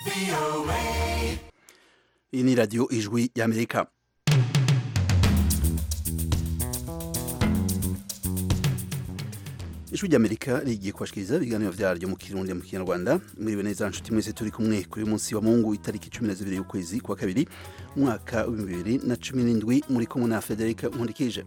iyi ni radiyo ijwi y'amerika ijwi ry'amerika rigiye kubashikiriza ibiganiro vyaryo mu kirundi mu kinyarwanda mwiriwe neza nshuti mwese turi kumwe kuri uyu munsi wa mungu itariki cumi na zibiri y'ukwezi kwa kabiri umwaka w'ibihumbi bibiri na cumi n'indwi muri kumwe na federika nkundikije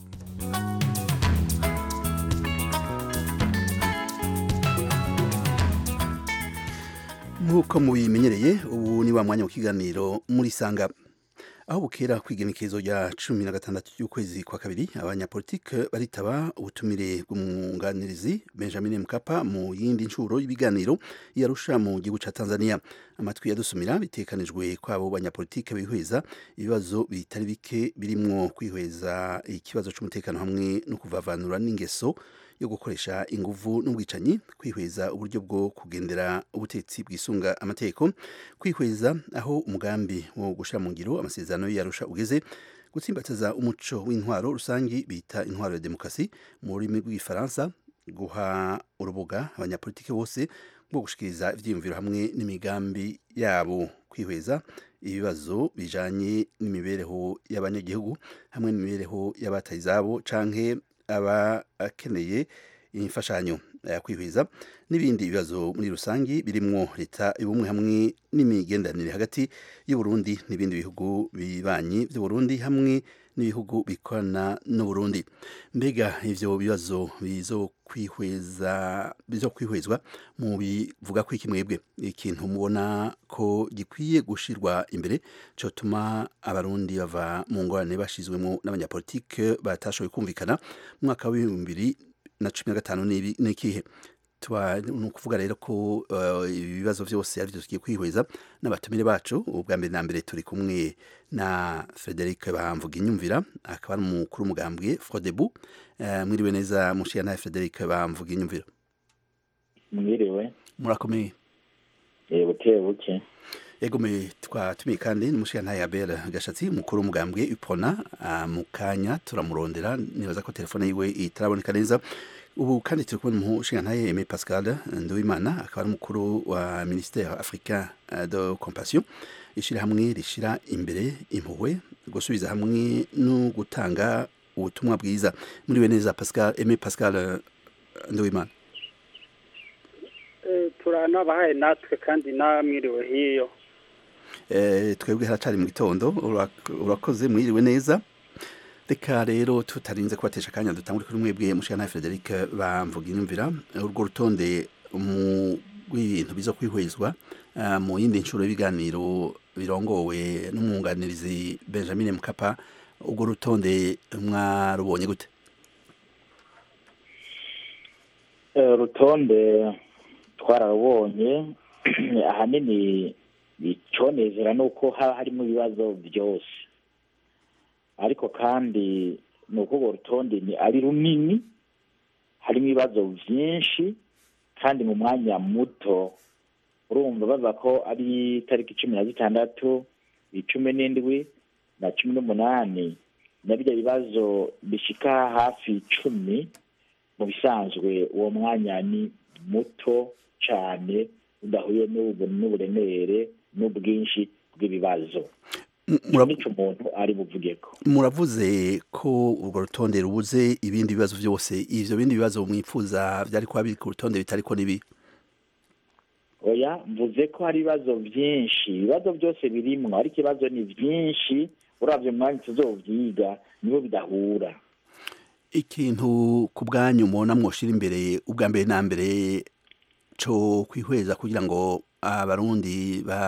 nk'uko mubimenyereye ubu ni wa mwanya w'ikiganiro muri sanga aho bukera kwigenekerezo rya cumi na gatandatu y'ukwezi kwa kabiri abanyapolitike baritaba ubutumire bw'umwunganirizi benjamin mkapa mu yindi nshuro y'ibiganiro yarusha mu gihugu ca tanzania amatwi yadusumira bitekanijwe kwabo banyapolitike bihweza ibibazo bitari bike birimwo kwihweza ikibazo c'umutekano hamwe no kuvavanura n'ingeso yo gukoresha inguvu n'ubwicanyi kwihweza uburyo bwo kugendera ubutetsi bwisunga amategeko kwihweza aho umugambi wo gushira mu ngiro amasezerano yarusha ugeze gutsimbataza umuco w'intwaro rusangi bita intwaro ya demokarasi mu rurimi rw'igifaransa guha urubuga abanyapolitiki bose bwo gushikiriza ivyiyumviro hamwe n'imigambi yabo kwihweza ibibazo bijanye n'imibereho y'abanyagihugu hamwe n'imibereho y'abataye izabo canke aba akeneye imfashanyo kwihwiza n'ibindi bibazo muri rusangi birimwo leta y'ubumwe hamwe n'imigenderanire hagati y'uburundi n'ibindi bihugu bibanyi by'uburundi hamwe n'ibihugu bikorana n'uburundi mbega ivyo bibazo bizokwihweza bizokwihwezwa mu bivuga ko iki mwebwe ikintu mubona ko gikwiye gushirwa imbere cotuma abarundi bava mu ngorane bashizwemo n'abanyapolitike batashoboye kumvikana mu mwaka w'ibihumbi bibiri na cumi na gatanu n'ikihe ni ukuvuga rero ko ibibazo byose ari byo tugiye kwihweza n'abatumire bacu ubwa mbere na mbere turi kumwe na frederic bamvuga inyumvira akaba ari umukuru umugambwe frodebu mwiriwe neza mushiya nawe frederic bamvuga inyumvira mwiriwe murakomeye buke buke yegomeye twatumiye kandi n'umushiya ntaye abera gashatsi umukuru w'umugambwe ipona mu kanya turamurondera nibaza ko telefone yiwe itaraboneka neza ubu kandi turi kubona umushinga ntaye Aimé Pascal Nduwimana akaba ari umukuru wa ministère africain de compassion ishirahamwe rishira imbere impuhwe gusubiza hamwe no gutanga ubutumwa bwiza muriwe neza Pascal Aimé Pascal Nduwimana turanabahaye natwe kandi namwiriwe hiyo twebwe haracari mu gitondo urakoze mwiriwe neza reka rero tutarinze kubatesha akanya dutangure kuri mwebwe mushana Frederic bamvuga inyumvira urwo rutonde mu rw'ibintu bizo kwihwezwa mu yindi nshuro y'ibiganiro birongowe n'umwunganirizi Benjamin Mkapa urwo rutonde mwarubonye gute urutonde twararubonye ahanini iconezera ni uko haba harimo ibibazo byose ariko kandi ni uko urwo rutonde ni ari runini harimo ibibazo byinshi kandi mu mwanya muto urumva bavuga ko ari itariki cumi na zitandatu icumi n'indwi na cumi n'umunani na birya bibazo bishika hafi icumi mu bisanzwe uwo mwanya ni muto cyane udahuye n'uburemere n'ubwinshi bw'ibibazo nicyo umuntu ari buvuge ko muravuze ko urwo rutonde rubuze ibindi bibazo byose ivyo bindi bibazo mwifuza byari kuba biri ku rutonde bitariko nibi oya mvuze ko hari ibibazo byinshi ibibazo byose birimwo ariko ibibazo ni byinshi uravye mwanya tuzovyiga nibo bidahura ikintu ku bwanyu mubona mwoshira imbere ubwa mbere na mbere co kwihweza kugira ngo abarundi ba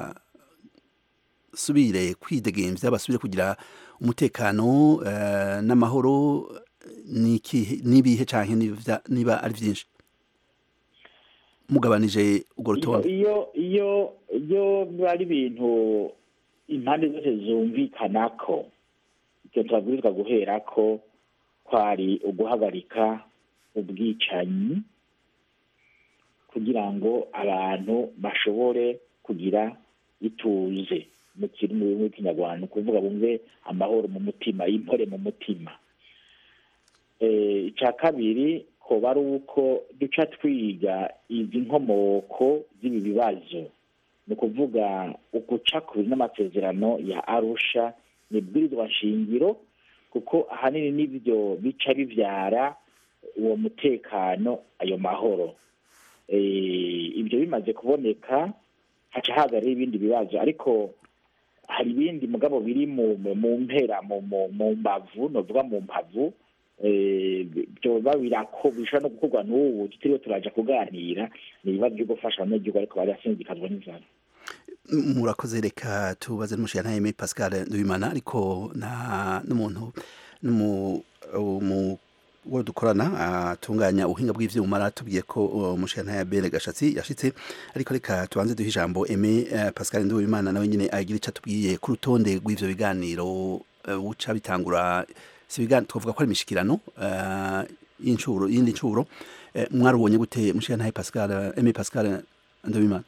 basubire kwidegemvya basubire kugira umutekano n'amahoro n'ibihe canke niba ari vyinshi mugabanije urwo rutonde iyo iyo iyo biba ari ibintu impande zose zumvikanako ivyo turabwirizwa guherako kwari uguhagarika ubwicanyi kugira ngo abantu bashobore kugira ituze mu kirimi bimwe kinyarwanda ukuvuga bumve amahoro mu mutima impore mu mutima icya kabiri koba ari uko duca twiga izi nkomoko z'ibi bibazo ni ukuvuga uguca ku n'amasezerano ya arusha ni ibwirizwa nshingiro kuko ahanini n'ibyo bica bibyara uwo mutekano ayo mahoro ibyo bimaze kuboneka haca hagarira ibindi bibazo ariko hari ibindi mugabo biri mu mpera mu mbavu novuga mu mpavu byoba birako bishobora no gukorwa n'ubu tutiriwe turaja kuganira ni ibibazo byo gufasha abanyagihugu ariko barasinzikazwa n'inzara murakoze reka tubaze n'umushyira Aimé Pascal Ndubimana ariko nta n'umuntu n'umu uwo dukorana atunganya ubuhinga bw'ivyuma aratubwiye ko umushyira ya Bere Gashatsi yashitse ariko reka tubanze duhe ijambo Aimé Pascal Ndubimana nawe nyine agira icyo atubwiye ku rutonde rw'ivyo biganiro buca bitangura si biganiro twavuga ko ari imishikirano y'incuro y'indi ncuro mwarubonye gute mushyira Pascal Aimé Pascal Ndubimana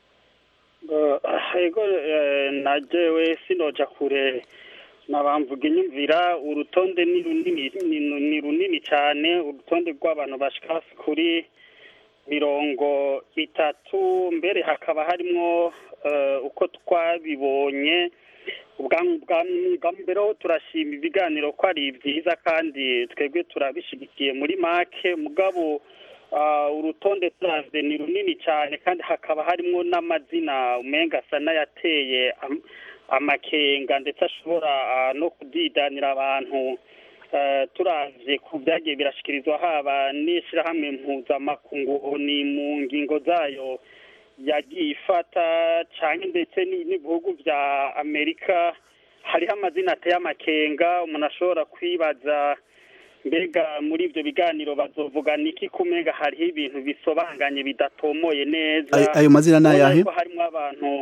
ego najewe sinoja kure nabamvuga inyumvira urutonde ni runini ni runini cyane urutonde rw'abantu bashika kuri mirongo itatu mbere hakaba harimo uko twabibonye ubwa mbere ho turashima ibiganiro ko ari byiza kandi twebwe turabishyigikiye muri make mugabo urutonde turavye ni runini cyane kandi hakaba harimo n'amazina umenga asa n'ayateye amakenga ndetse ashobora no kudidanira abantu turavye ku byagiye birashikirizwa haba n'ishyirahamwe mpuzamakungu ni mu ngingo zayo yagiye ifata cyane ndetse n'ibihugu bya amerika hariho amazina ateye amakenga umuntu ashobora kwibaza mbega muri ibyo biganiro bazovuga niki kumega hariho ibintu bisobanganye bidatomoye neza ayo mazina ni ayahe harimo abantu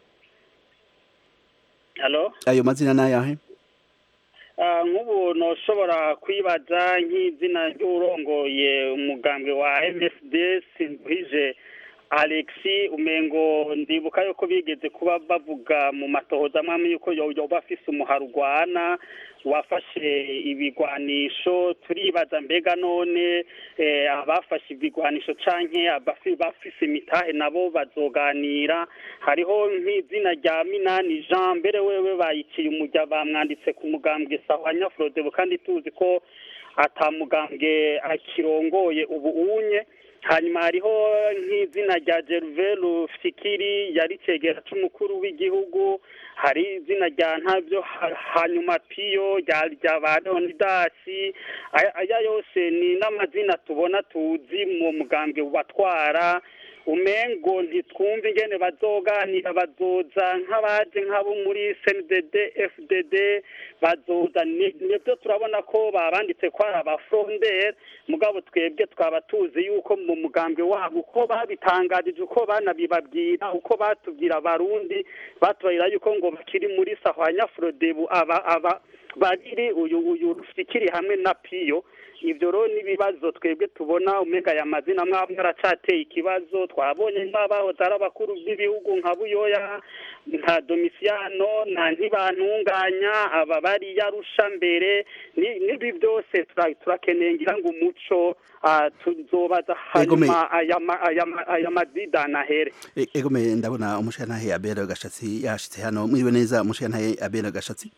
halo ayo mazina ni ayahe nk'ubu ntushobora kwibaza nk'izina ry'urongoye umugambwe wa msd sinduhije alexi umengo ndibuka yuko bigeze kuba bavuga mu matohoza amwe yuko yoba afise umuharugwana wafashe ibigwanisho turibaza mbega none abafashe ibigwanisho canke bafise imitahe nabo bazoganira hariho nk'izina rya minani jean mbere wewe bayiciye umujya bamwanditse ku mugambwe sawa nyafrodebo kandi tuzi ko atamugambwe akirongoye ubu unye hanyuma hariho nk'izina rya Gervais Rufikiri yari cegera c'umukuru w'igihugu hari izina rya ntabyo hanyuma piyo rya ba leonidasi aya yose ni n'amazina tubona tuzi mu mugambwe batwara umengo ntitwumve ingene bazoganira bazoza nk'abaje nk'abo muri cndd fdd bazoza nibyo turabona ko babanditse ko ari abafrondere mugabo twebwe twaba tuzi yuko mu mugambwe wabo uko babitangarije uko banabibabwira uko batubwira abarundi batubarira yuko ngo bakiri muri sahwanya frodebu aba aba babiri uyu uyu rufikiri hamwe na piyo ibyo rero n'ibibazo twebwe tubona umega aya mazina mwaba aracateye ikibazo twabonye nk'abahoze ari abakuru b'ibihugu nka buyoya nka domisiyano nta ntibantunganya aba bari yarusha mbere n'ibi byose turakeneye ngira ngo umuco tuzobaza hanyuma aya mazidana ahere egome ndabona umushirantahe abera gashatsi yashitse hano mwiriwe neza umushirantahe abera gashatsi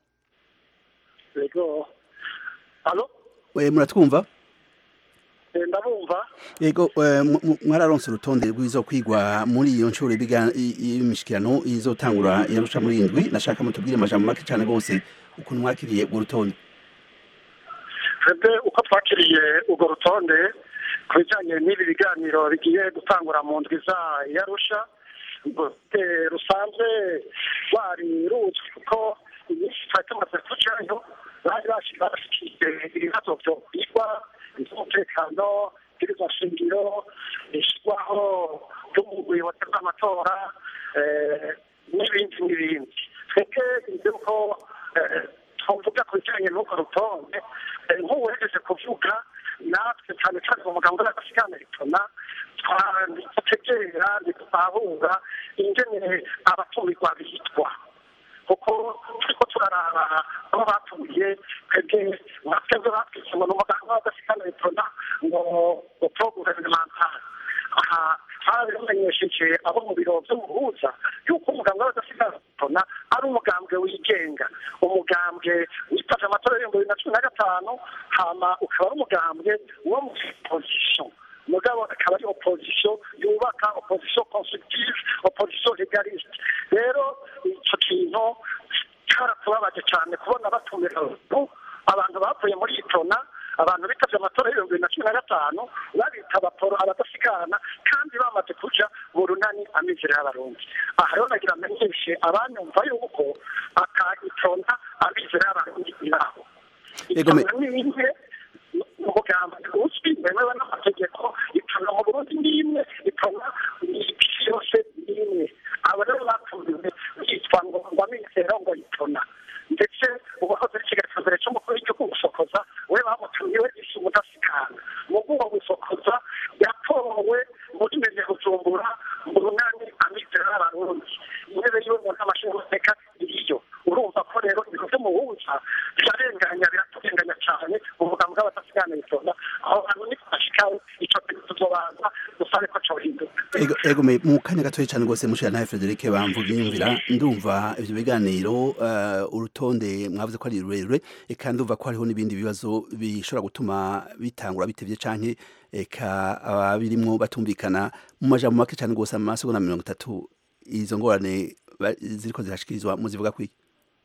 yego halo we muratwumva ndabumva yego mwararonse urutonde rwizo kwigwa muri iyo nshuro y'imishikirano izotangura yarusha muri indwi nashaka mutubwire amajambo make cyane rwose ukuntu mwakiriye urwo rutonde twebwe uko twakiriye urwo rutonde ku bijyanye n'ibi biganiro bigiye gutangura mu ndwi za yarusha rusanzwe rwari ruzwi kuko iminsi twari tumaze kujayo bari bashyikiye ibibazo byo kwigwa iby'umutekano ibwirizwa shingiro ishyirwaho ry'ubuyobozi bw'amatora n'ibindi n'ibindi twebwe yuko twavuga ku bijyanye n'urwo rutonde nk'uwereje kuvuga natwe cyane cyane mu magambo y'agasigana bituma twategera ntitutahura ingene abatumirwa bitwa kuko turiko turaraba aho batuye twebwe twebwe batwise ngo ni umuganga w'agasigana bitona ngo ngo pro gouvernemental aha twarabimenyesheje abo mu biro by'umuhuza yuko umugambwe w'abadasigana ari umugambwe wigenga umugambwe witabye amatora y'ibihumbi bibiri na cumi na gatanu hama ukaba ari umugambwe wo mu opposition mugabo akaba ari opposition yubaka opposition constructive opposition legaliste rero icyo kintu cyaratubabaje cyane kubona batumira abantu bavuye muri itona abantu bitabye amatora y'ibihumbi bibiri na cumi na gatanu babita abaporo abadasigana kandi bamaze kuja mu runani amizero y'abarundi aha rero nagira amenyeshe abanyumva yuko aka itona amizero y'abarundi iraho itona ni imwe umugambi uzwi wemewe n'amategeko itona mu burundi ni imwe itona isi yose ni imwe abo rero batumiwe yitwa ngo ngo amizero ngo itona ndetse uwahoze ari ikiganiro mbere cy'umukuru w'igihugu gusokoza we bamutumiwe isi umudasigana mu bwuwo gusokoza yatowe muri meze gucumbura mu runani amizero y'abarundi intebe yiwe mu nama nshingamateka iriyo urumva ko rero ibintu byo mu buza birarenganya biraturenganya cyane umugambi w'abadasigana bitonda aho hantu ni twashikaho icyo kintu tuzobanza dusabe ko cohinduka ego ego me mu kanya gatoya cyane rwose mushira nawe Frederic bamvuga inyumvira ndumva ivyo biganiro uh, urutonde mwavuze ko ari rurerure eka ndumva ko hariho n'ibindi bibazo bishobora gutuma bitangura bitevye canke eka ababirimwo batumvikana mu majambo make cyane rwose amasegonda mirongo itatu izo ngorane ba- ziriko zirashikirizwa muzivuga kwiki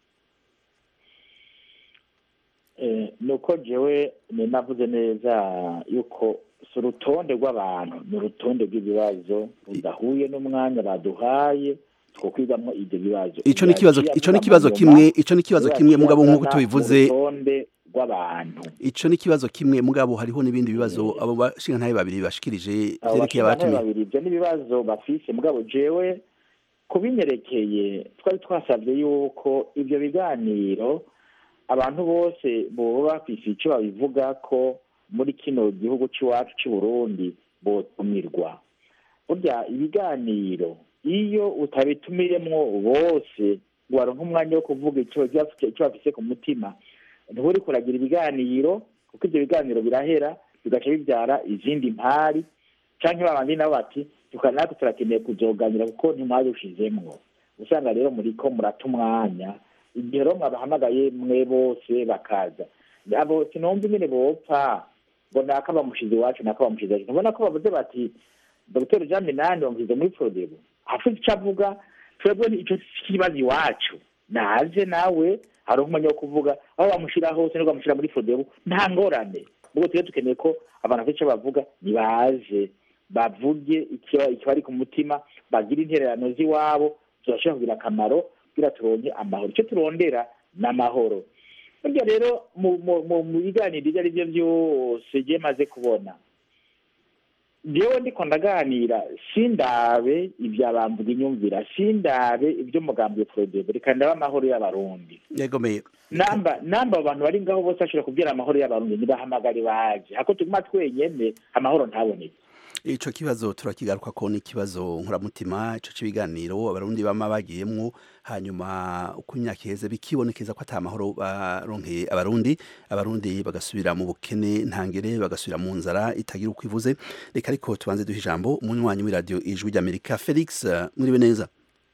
Eh, nuko jewe ni navuze neza yuko si urutonde rw'abantu ni urutonde rw'ibibazo rudahuye n'umwanya baduhaye two kwigamo ibyo bibazo ico ni kibazo ico ni kibazo kimwe ico ni kibazo kimwe mugabo nk'uko tubivuze urutonde rw'abantu ico ni kibazo kimwe mugabo hariho n'ibindi bibazo abo bashinga ntabe babiri bashikirije abo vyerekeye bashingantahe abatumiye babiri ibyo ni ibibazo bafise mugabo jewe kubinyerekeye twari twasabye yuko ibyo biganiro abantu bose boba bafise icyo babivuga ko muri kino gihugu cy'iwacu cy'u Burundi botumirwa burya ibiganiro iyo utabitumiremwo bose ngo waronke umwanya wo kuvuga icyo icyo bafise ku mutima ntiburi kuragira ibiganiro kuko ibyo biganiro birahera bigaca bibyara izindi mpari canke babandi nabo bati tuka natwe turakeneye kuzoganira kuko ntimwarushizemwo usanga rero muriko murata umwanya igihe rero mwabahamagaye mwe bose bakaza abo sinumva ingene bopfa ngo naka bamushize iwacu naka bamushize iwacu ntubona ko bavuze bati dr jean minani bamushyize muri prodebo afite icyo avuga twebwe ico kibazo iwacu naje nawe hari umwanya wo kuvuga aho bamushira hose nibwo bamushira muri prodebo nta ngorane ubwo tujye dukeneye ko abantu bafite icyo bavuga nibaje bavuge ikiba ikibari ku mutima bagire intererano z'iwabo turashobora kugira akamaro kugira turonke amahoro icyo turondera ni amahoro burya rero mu mu- mu- mu biganiro ibyo ari byo byose ngiye maze kubona jewe ndiko ndaganira sindabe ivyabamvuga inyumvira sindabe ibyo mugambi prodebe reka ndabe amahoro y'abarundi yego me namba namba abo bantu bari ngaho bose bashobora kubwira amahoro y'abarundi nibahamagare baje hako tuguma twenyene amahoro ntaboneke ico kibazo turakigaruka ko ni ikibazo nkuramutima ico c'ibiganiro abarundi bama bagiyemwo hanyuma uko imyaka iheze bikibonekeza ko ata mahoro baronkeye abarundi abarundi bagasubira mu bukene ntangere bagasubira mu nzara itagira uko ivuze reka ariko tubanze duha ijambo umunywanyi w'iradiyo ijwi ry'amerika felix eh, mwiriwe neza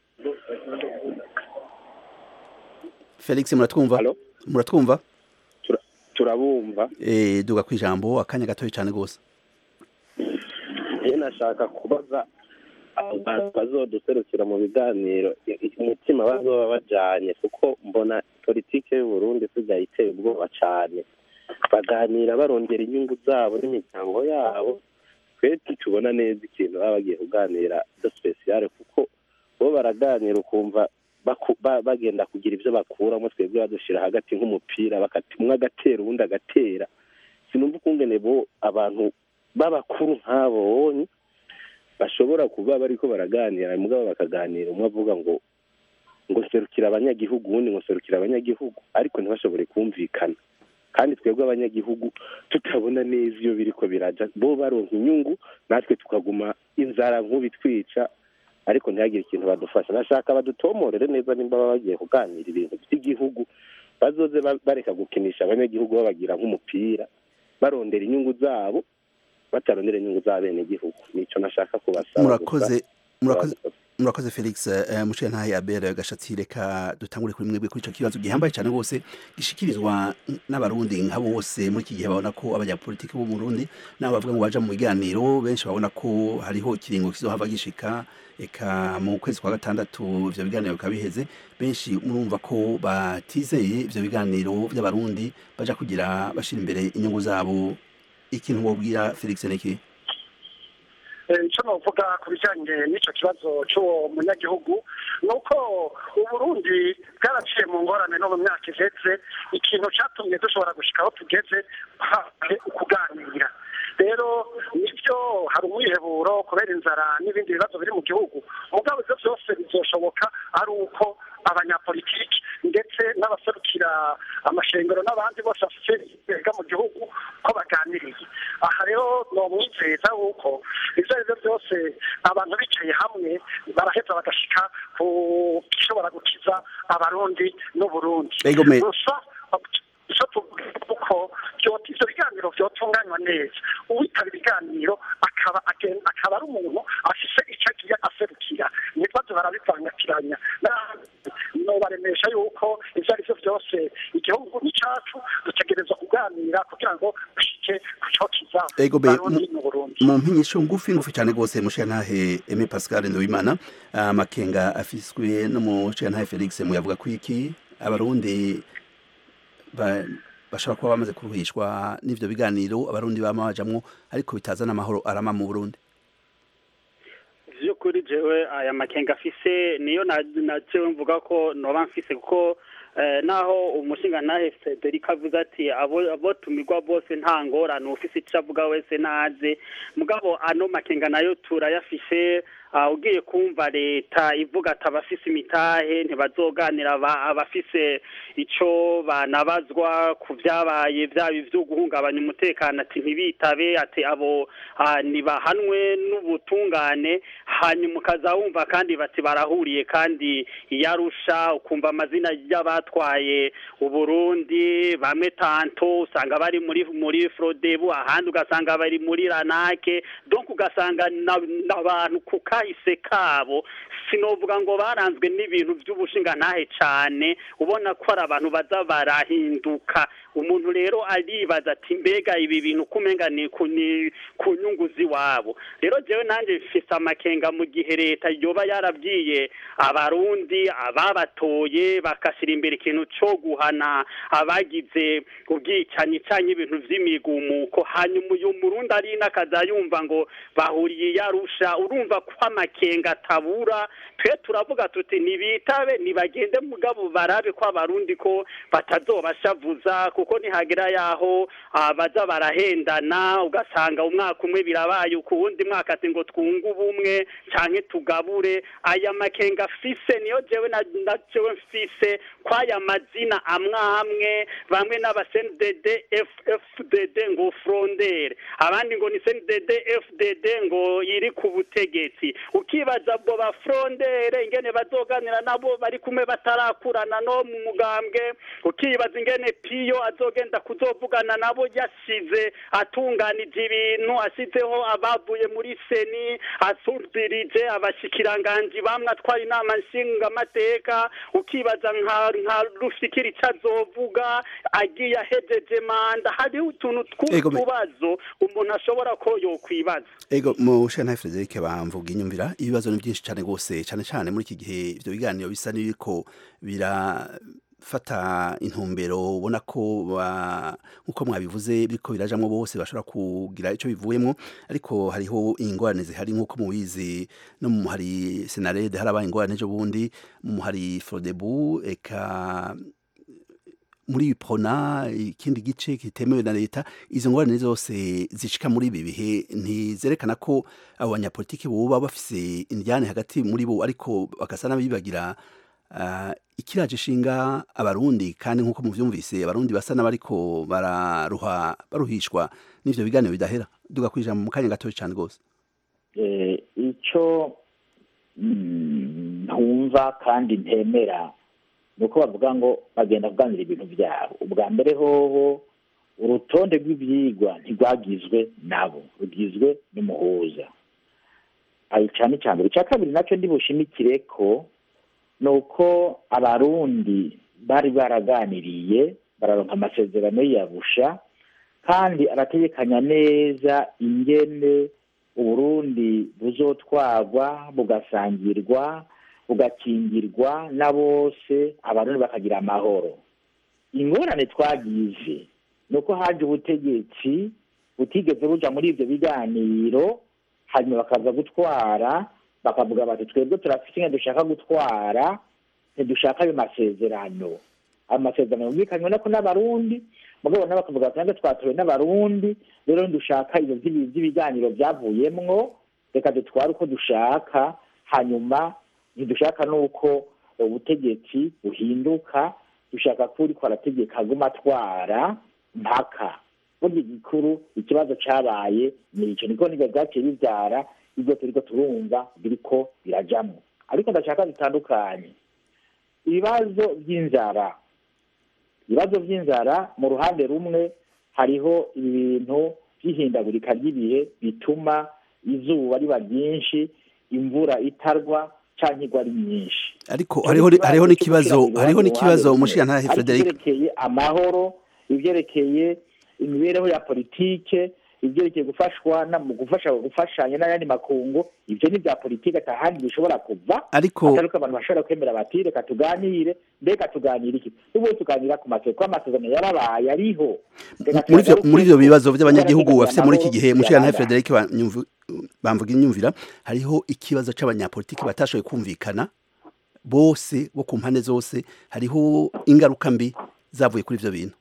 felix muratwumva Halo? muratwumva turabumva eh duga kwijambo akanya gatoya cyane gose iyo nashaka kubaza abo bantu bazoduserukira mu biganiro i- umutima bazoba bajanye kuko mbona politike y'u Burundi isigaye iteye ubwoba cane baganira barondera inyungu zabo n'imiryango yabo twe tubona neza ikintu baba bagiye kuganira de spesiyale kuko bo baraganira ukumva baku- ba- bagenda kugira ivyo bakuramo twebwe badushira hagati nk'umupira bakati umwe agatera uwundi agatera sinumva ukungene bo abantu b'abakuru nk'abo bonye bashobora kuba bariko baraganira mugabo bakaganira umwe avuga ngo ngo serukira abanyagihugu uwundi ngo serukira abanyagihugu ariko ntibashobore kumvikana kandi twebwe abanyagihugu tutabona neza iyo biriko biraja bo baronka inyungu natwe tukaguma inzara nk'ubu itwica ariko ntihagire ikintu badufasha nashaka badutomorere neza nimba baba bagiye kuganira ibintu by'igihugu bazoze ba- bareka gukinisha abanyagihugu babagira nk'umupira barondera inyungu zabo batarondera inyungu z'abenegihugu nico nashaka kubasaba murakoze murakoze murakoze felix uh, mushiya ntahe abere gashatsi reka dutangure kuri mwebwe kuri ico kibazo gihambaye cyane rwose gishikirizwa n'abarundi nka bose muri iki gihe babona ko abanyapolitiki bo mu Burundi nabo bavuga ngo baja mu biganiro benshi babona ko hariho ikiringo kizohava gishika eka mu kwezi kwa gatandatu ivyo biganiro bikaba biheze benshi murumva ko batizeye ivyo biganiro vy'abarundi baja kugira bashira imbere inyungu zabo ikintu wobwira felix niki icyo navuga ku bijyanye n'icyo kibazo cy'uwo munyagihugu ni uko uburundi bwaraciye mu ngorane no mu myaka ihetse ikintu cyatumye dushobora gushyika aho tugeze habaye ukuganira rero nibyo hari umwiheburo kubera inzara n'ibindi bibazo biri mu gihugu mugabo ibyo byose bizoshoboka ari uko abanyapolitiki ndetse n'abaserukira amashengero n'abandi bose bafite ibega mu gihugu ko baganiriye aha rero ni umwizeza w'uko ibyo ari byo byose abantu bicaye hamwe baraheza bagashyika ku gishobora gukiza abarundi n'uburundi gusa icyo tuvuga uko ibyo biganiro byotunganywa neza uwitaba ibiganiro akaba akaba ari umuntu afise icyo agiye aserukira ntibaze barabivangatiranya nobaremesha yuko ibyo ari byo byose igihugu ni cyacu dutegereza kuganira kugira ngo dushike ku cyo kiza abarundi n'uburundi mu mpinyisho ngufi ngufi cyane rwose mushiyantahe Aimé Pascal Nduwimana amakenga afiswe no mushiyantahe Felix muyavuga ku iki abarundi bashobora kuba bamaze kuruhishwa n'ivyo biganiro abarundi bama bajamwo ariko bitazana amahoro arama mu Burundi vyukuri jewe aya makenga afise niyo na jewe mvuga ko noba mfise kuko naho umushinga ntahe Frederic avuze ati abo tumirwa bose nta ngorane ufise ico avuga wese naze mugabo ano makenga nayo turayafise ugiye kumva leta ivuga ati abafise imitahe ntibazoganira abafise ico banabazwa ku vyabaye vyaba ivyo guhungabanya umutekano ati ntibitabe ati abo nibahanwe n'ubutungane hanyuma ukaza wumva kandi bati barahuriye kandi iyarusha ukumva amazina y'abatwaye uburundi bamwe tanto usanga bari muri muri frodebu ahandi ugasanga bari muri ranake donc ugasanga n'abantu kuka kahise kabo sinovuga ngo baranzwe n'ibintu by'ubushingantahe cyane ubona ko ari abantu baza barahinduka umuntu rero aribaza ati mbega ibi bintu kumenga ni ku nyungu z'iwabo rero jewe nanjye mfise amakenga mu gihe leta yoba yarabwiye abarundi ababatoye bakashyira imbere ikintu cyo guhana abagize ubwicanyi cyangwa ibintu by'imigumuko hanyuma uyu murundi ari n'akaza yumva ngo bahuriye yarusha urumva ko amakenga atabura twe turavuga tuti ntibitabe ntibagende mugabo barabe ko abarundi ko batazobashavuza kuko nihagera yaho baza barahendana ugasanga umwaka umwe birabaye ku wundi mwaka ati ngo twunge ubumwe cyangwa tugabure aya makenga afise niyo jewe na jewe mfise ko aya mazina amwe amwe bamwe n'abasendd fdd ngo frondere abandi ngo ni sendd fdd ngo iri ku butegetsi ukibaza ubwo ba frondere ingene bazoganira nabo bari kumwe batarakurana no mu mugambwe ukibaza ingene piyo azogenda kuzovugana nabo yashize atunganije ibintu ashyizeho abavuye muri seni asubirije abashikiranganji bamwe atwara inama nshingamateka ukibaza nka rufikiri icyo azovuga agiye ahejeje manda hariho utuntu tw'utubazo umuntu ashobora ko yokwibaza ego mu shana Frederic bamvuga inyumvira ibibazo ni byinshi cyane rwose cyane cyane muri iki gihe ibyo biganiro bisa n'ibiko bira fata intumbero ubona ko nk'uko mwabivuze biriko birajamwo bose bashobora kugira icyo bivuyemo ariko hariho ingorane zihari nk'uko mubizi no mu hari senarede harabaye ingorane ejo bundi mu hari frodebu eka muri prona ikindi gice kitemewe na leta izo ngorane zose zishika muri ibi bihe ntizerekana ko abo banyapolitiki boba bafise indyane hagati muri bo ariko bagasa n'abibagira ikiraje ishinga abarundi kandi nk'uko muvyumvise abarundi basa n'abariko bararuha baruhishwa n'ivyo biganiro bidahera duga kwijambo mu kanya gatoya cyane rwose icyo ntumva kandi ntemera ni uko bavuga ngo bagenda kuganira ibintu byabo ubwa mbere hoho urutonde rw'ibyigwa ntirwagizwe nabo rugizwe n'umuhuza ayo cyane cya mbere icya kabiri nacyo ndibushimikire ko ni uko abarundi bari baraganiriye bararonka amasezerano yiyabusha kandi arategekanya neza ingene uburundi buzotwarwa bugasangirwa bugakingirwa na bose abarundi bakagira amahoro ingorane twagize ni uko haje ubutegetsi butigeze buja muri ibyo biganiro hanyuma bakaza gutwara bakavuga bati twebwe turafite inka dushaka gutwara ntidushaka ayo masezerano ayo masezerano yumvikanywe nako n'abarundi mugabo nabo bakavuga bati nange twatowe n'abarundi rero ntidushaka ibyo by'ibi- by'ibiganiro byavuyemwo reka dutware uko dushaka hanyuma ntidushaka n'uko ubutegetsi buhinduka dushaka ko uriko arategeka aguma atwara mpaka burya igikuru ikibazo cabaye ni ico niko nivyo vyaciye bivyara ibyo turiko turumva biriko birajamwo ariko ndashaka bitandukanye ibibazo by'inzara ibibazo by'inzara mu ruhande rumwe hariho ibintu by'ihindagurika ry'ibihe bituma izuba riba ryinshi imvura itarwa canke igwa ari nyinshi ariko hariho hariho n'ikibazo hariho n'ikibazo umushirantahe Ariko Frederic ivyerekeye amahoro ivyerekeye imibereho ya politike ivyerekeye gufashwa na mu gufasha gufashanya n'ayandi makungu ivyo ni vya politike atahandi bishobora kuva ariko atari ko abantu bashobora kwemera bati reka tuganire mbega tuganira iki n'ubundi tuganira ku masezerano ko amasezerano yarabaye ariho Reka muri ivyo tuyagaruke muri ivyo ko bibazo by'abanyagihugu tugaragaza bafite muri iki amahoro gihe umushirantahe yaranda. Frederic Banyumvu- bamvuga inyumvira hariho ikibazo c'abanyapolitiki batashoboye kumvikana bose bo ku mpande zose hariho ingaruka mbi zavuye kuri ivyo bintu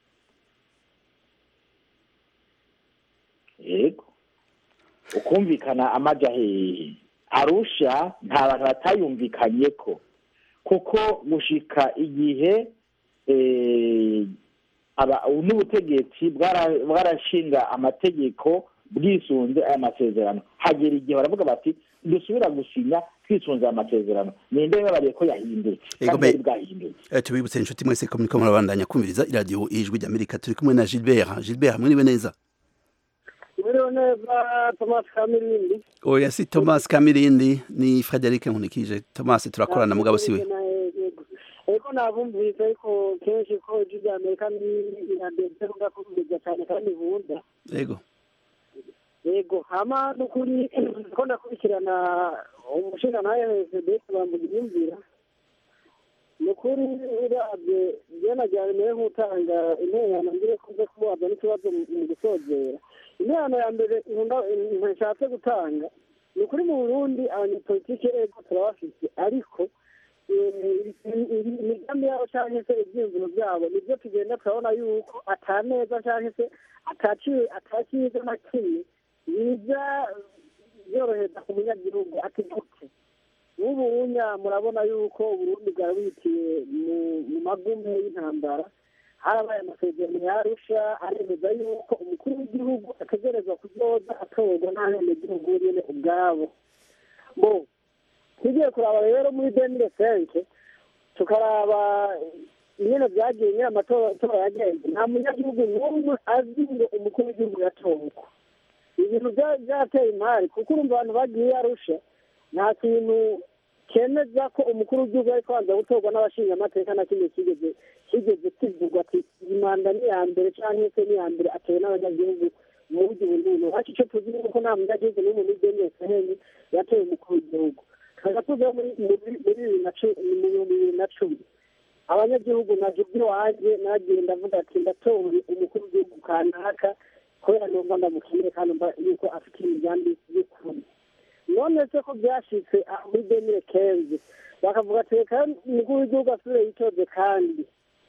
yego ukumvikana amaja hehe arusha nta bantu batayumvikanye ko kuko gushika igihe eh, aba- n'ubutegetsi bwara- bwarashinga amategeko bwisunze aya masezerano hagera igihe baravuga bati dusubira gusinya twisunze aya masezerano ninde yababariye ko yahindutse Ego kandi me- yari bwahindutse Eh, tubibutse inshuti mwese ko muriko murabandanya kumviriza iradiyo ijwi ry'amerika turi kumwe na gilbert gilbert mwiriwe neza Mwiriwe neza Thomas Kamirindi. oya si thomas kamirindi ni frederic nkunikije thomas turakorana mugabo siwe Eko nabumvise ariko kenshi ko ijwi rya Amerika ni irandetse kuda kumviriza cyane kandi bunda. yego Yego hama n'ukuri ko ndakurikirana umushinga nawe FDS bambuga imyumvira. Nukuri uravye jana ryari mere nk'utanga intererano ngire kuze kubaza n'ikibazo mu mu gusozera. Intererano ya mbere nkunda nshatse gutanga ni ukuri mu Burundi abanyepolitike ego turabafise ariko eh, imigambi yabo canke se ivyiyumviro vyabo nivyo tugenda turabona yuko ata neza canke se ataciye ataciza na kimwe biza byorohereza ku munyagihugu ati gute n'ubu unya murabona yuko uburundi bwari bwitiye mu- mu magume y'intambara harabaye amasezerano yarusha aremeza yuko umukuru w'igihugu ategerezwa kuzoza atorwa n'abenegihugu nyene ubwabo bo tugiye kuraba rero muri demire senke tukaraba nyene vyagiye nyene amatora yagenze nta munyagihugu n'umwe azi ngo umukuru w'igihugu yatorwa ibintu bya- byateye imari kuko urumva abantu bagiye arusha nta kintu kemeza ko umukuru w'igihugu ari kubanza gutorwa n'abashinga amateka na kimwe kigeze kigeze kivugwa ati iyi manda ni iya mbere cyangwa se ni iya mbere atewe n'abanyagihugu mu buryo ubu n'ubu ariko icyo tuzi ni uko nta munyagihugu n'umwe muri demire seheni yatoye umukuru w'igihugu tukajya tuza muri muri- muri bibiri na cu- mu bihumbi bibiri na cumi abanyagihugu naje iwanjye nagiye ndavuga ati ndatoye umukuru w'igihugu kanaka kubera numva ndamukeneye kandi numva yuko afite imigambi y'ukuri none se ko byashitse aho muri demire kenze bakavuga ati reka umukuru w'igihugu asubire yitoze kandi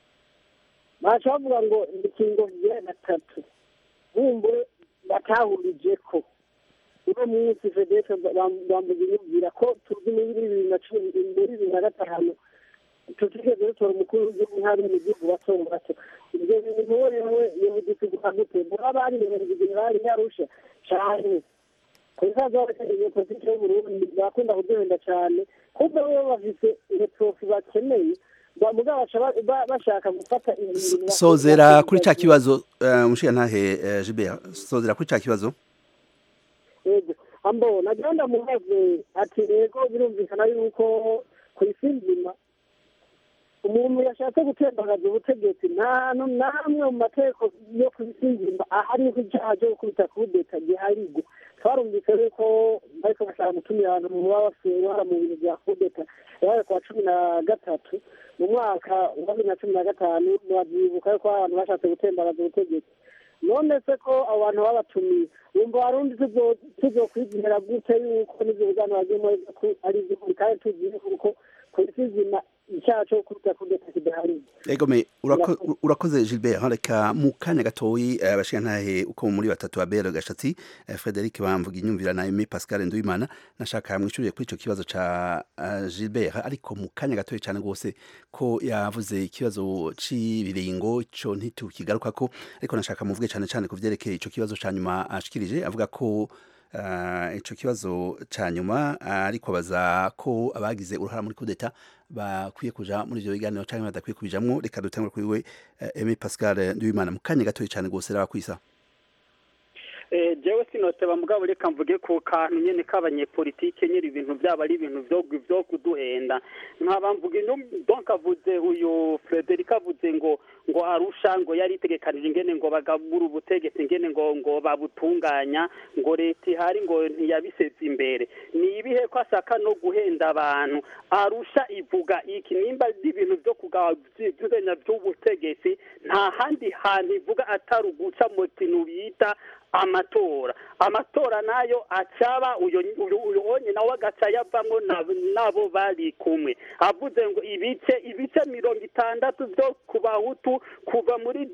baca bavuga ngo ingingo ya gatatu bumbure batahurije ko uno munsi fedete bambuga inyumvira ko tuzi muri bibiri na cumi muri bibiri na gatanu tutigeze dutora umukuru w'igihugu nk'abiri mu gihugu bato bato ibyo bintu wewe yehuditse gutandukanye baba bari bemerera generali yarusha cane kuzaza barakeneye politiki y'uburundi bakunda kuduhenda cane kuko bo bafise iyo profi bakeneye ba- mugabo baca ba- ba- bashaka gufata ibintu sozera kuri ca kibazo eh, umushirantahe eh, Gilbert sozera kuri ca kibazo yego ambo nagira ndamubaze ati yego birumvikana yuko ku isi nzima umuntu yashatse gutembagaza ubutegetsi nta hantu na hamwe mu mategeko yo ku isi nzima ahariho icyaha cyo gukubita kudeta giharigwa twarumvise yuko bariko bashaka gutumira abantu mu baba bafite uruhara mu bintu bya kudeta yabaye ku wa cumi na gatatu mu mwaka wa bibiri na cumi na gatanu murabyibuka yuko abantu bashatse gutembagaza ubutegetsi none se ko abo bantu babatumiye wumva warundi tuzokwizihera gute yuko n'ivyo biganiro bagiyemo ari ivy'ukuri kandi tuzi yuko ku isi nzima icyaha cyo gukubita kudeta kidahari egome urako- urakoze Gilbert reka mu kanya gatoyi eh, abashirantahe uko muri batatu Abel Gashatsi eh, Frederic Bamvuga inyumvira na Aimé Pascal Nduwimana nashaka mwicuriye kuri ico kibazo ca eh, Gilbert ariko mu kanya gatoyi cyane gose ko yavuze ikibazo c'ibiringo ico ntitukigarukako ariko nashaka muvuge cyane cyane ku vyerekeye ico kibazo ca nyuma ashikirije avuga ko Uh, ico kibazo ca nyuma uh, ariko baza ko abagize uruhara muri kudeta bakwiye kuja muri ivyo biganiro canke badakwiye kubijamwo reka dutangure kuri we uh, Aimé Pascal Nduwimana mu kanya gatoyi cane gose rakwisa Eh, jewe sinoteba mugabo reka mvuge ku kantu nyene k'abanyepolitike nyiri ibintu byabo ari ibintu vyo vyo kuduhenda nkaba mvuga ino donc avuze uyu Frederic avuze ngo ngo arusha ngo yari itegekanije ingene ngo bagabura ubutegetsi ingene ngo ngo babutunganya ngo leta ihari ngo ntiyabiseze imbere ni ibihe ko ashaka no guhenda abantu arusha ivuga iki nimba ari ibintu vyo kugabanya vy'ubutegetsi nta handi hantu ivuga atari uguca mu kintu bita amatora amatora nayo acaba uyo uyo uyo onye nawe agaca yavamwo na- nabo bari kumwe avuze ngo ibice ibice mirongo itandatu byo ku bahutu kuva muri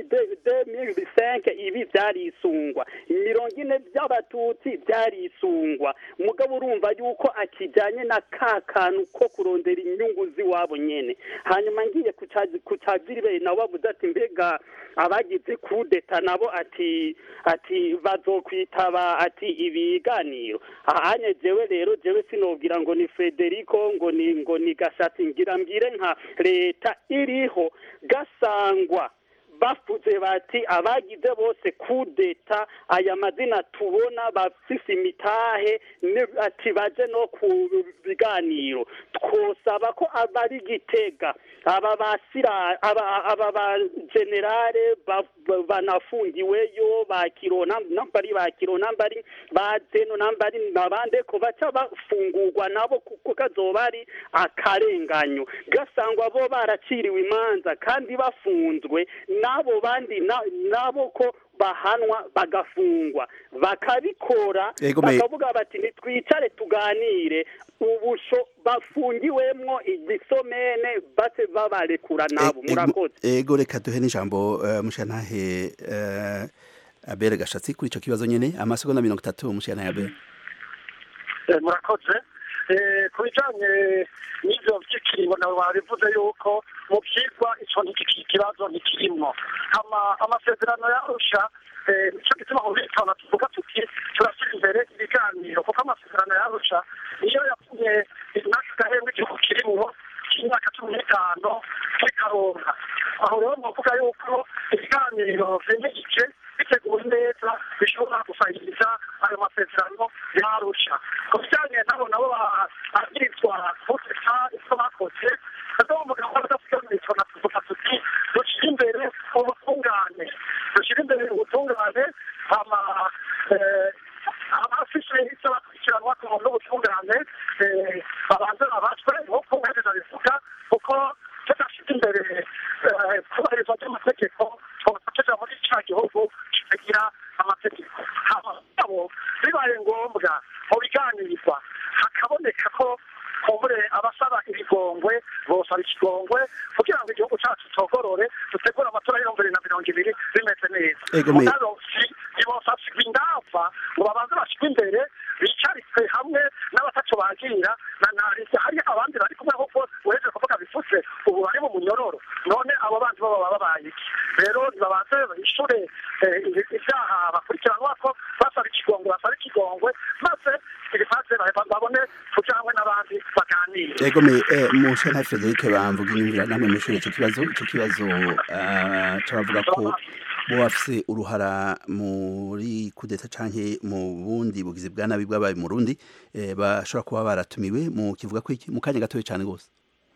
demiri senke ibi byarisungwa mirongo ine by'abatutsi byarisungwa mugabo urumva yuko akijyanye na ka kantu ko kurondera inyungu z'iwabo nyene hanyuma ngiye ku caziribere nawe bavuze ati mbega abagize kudeta nabo ati ati bazokwitaba ati ibiganiro ahanye jewe rero jewe sinobwira ngo ni Federico ngo ni ngo ni gashatsi ngira mbwire nka leta iriho gasangwa bafuze bati abagize bose kudeta aya mazina tubona bafise imitahe ni- ati baje no ku biganiro twosaba ko abari gitega aba basira aba aba ba generale ba- ba- banafungiweyo ba kirona nambari ba kirona nambari ba zeno nambari nabande ko baca bafungurwa nabo kuko kazoba ari akarenganyo gasangwa bo baraciriwe imanza kandi bafunzwe n'abo bandi na- nabo ko bahanwa bagafungwa bakabikora Ego me- bakavuga bati ntitwicare tuganire ubusho bafungiwemwo igisomene base babarekura nabo Ego- murakoze ego reka duhe n'ijambo uh, mushirantahe uh, Abel Gashatsi kuri ico kibazo nyene amasegonda mirongo itatu mushirantahe Abel Eh, murakoze Eh, ku bijanye n'ivyo vy'ikiringo nawe wabivuze yuko mu vyigwa ico ntikiki kibazo ntikirimwo ama amasezerano yarusha eh, nico gituma mu bitona tuvuga tuti turashyira imbere ibiganiro kuko amasezerano yarusha niyo yatumye n'aka gahembwe igihugu kirimwo k'imyaka cumi n'itanu kikaronka aho rero novuga yuko ibiganiro vyimirije biteguwe neza bishobora gusahiriza ayo masezerano yarusha ku bijyanye nabo nabo bagirizwa kudeta icyo bakoze bazovuga ko badasigamiritswa na tuvuga tuti dushyire imbere ubutungane dushyire imbere ubutungane hama eh, abafise icyo bakurikiranwa ku muntu n'ubutungane eh, babanze babazwe nk'uko uhereza bivuga kuko tudashyize imbere eh, kubahirizwa ry'amategeko twaba tuja muri ca gihugu kitagira amategeko hama abo bibaye ngombwa mu biganirizwa hakaboneka ko kumbure abasaba ibigongwe bosaba ikigongwe kugira ngo igihugu cacu cogorore dutegure amatora y'ibihumbi bibiri na mirongo ibiri bimeze neza Ego me- mugabo si ntibosasirwa indava ngo babanze bashirwe imbere bicaritse hamwe n'abataco bagira na narise hari abandi bari kumwe ahubwo uheje kuvuga bifutse ubu bari mu munyororo none abo bandi bo baba babaye iki rero ntibabanze bishure eh, ivyaha bakurikiranwako basaba ikigongwe basaba ikigongwe maze ibimaze babone tujanwe n'abandi baganire biwe Ego me eh, mushe na Frederic bamvuga inyumvira namwe mwishuri ico kibazo ico kibazo ah, cabavuga ko bo bafise uruhara muri kudeta canke mu bundi bugizi bwa nabi bw'abaye mu Burundi eh, bashobora kuba baratumiwe mu kivuga ko iki mu kanya gatoya cane gose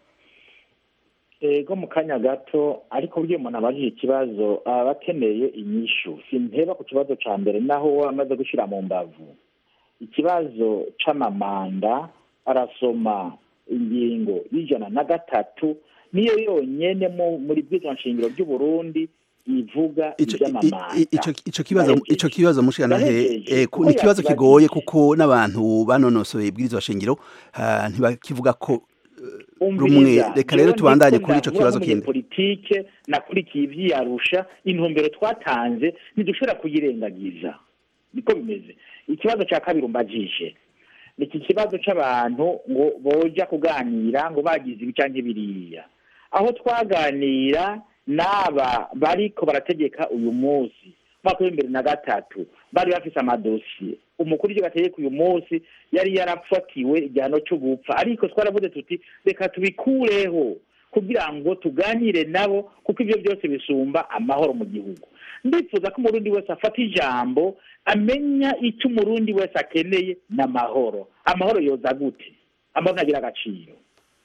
ego mu kanya gato ariko buryo umuntu abajije ikibazo aba akeneye inyishu simpeba ku kibazo ca mbere naho we amaze gushira mu mbavu ikibazo c'amamanda arasoma ingingo y'ijana na gatatu niyo yonyene mu- muri bwiza nshingiro ry'uburundi ivuga Ico- i- ivy'amamanda i- ico ico kibazo Ndahejeje. ico kibazo mushikanahe Ndahejeje. eh, ku- Kuko ni ikibazo yakibajije. kigoye kuko n'abantu banonosoye ibwirizwa shingiro ah, ntibakivuga ko rumwe reka rero tubandanye kuri ico kibazo kindi politike nakurikiye ivyiyarusha intumbero twatanze ntidushobora kuyirengagiza niko bimeze ikibazo ca kabiri umbajije ni iki kibazo c'abantu ngo boja kuganira ngo bagize ibi canke biriya aho twaganira n'aba bariko barategeka uyu munsi mwaka w'imbere na gatatu bari bafise amadosiye umukuru w'iryo gategeka uyu munsi yari yarafatiwe igihano cyo gupfa ariko twaravuze tuti reka tubikureho kugira ngo tuganire nabo kuko ibyo byose bisumba amahoro mu gihugu ndifuza ko umurundi wese afata ijambo amenya icyo umurundi wese akeneye n'amahoro amahoro yoza gute amahoro ntagira agaciro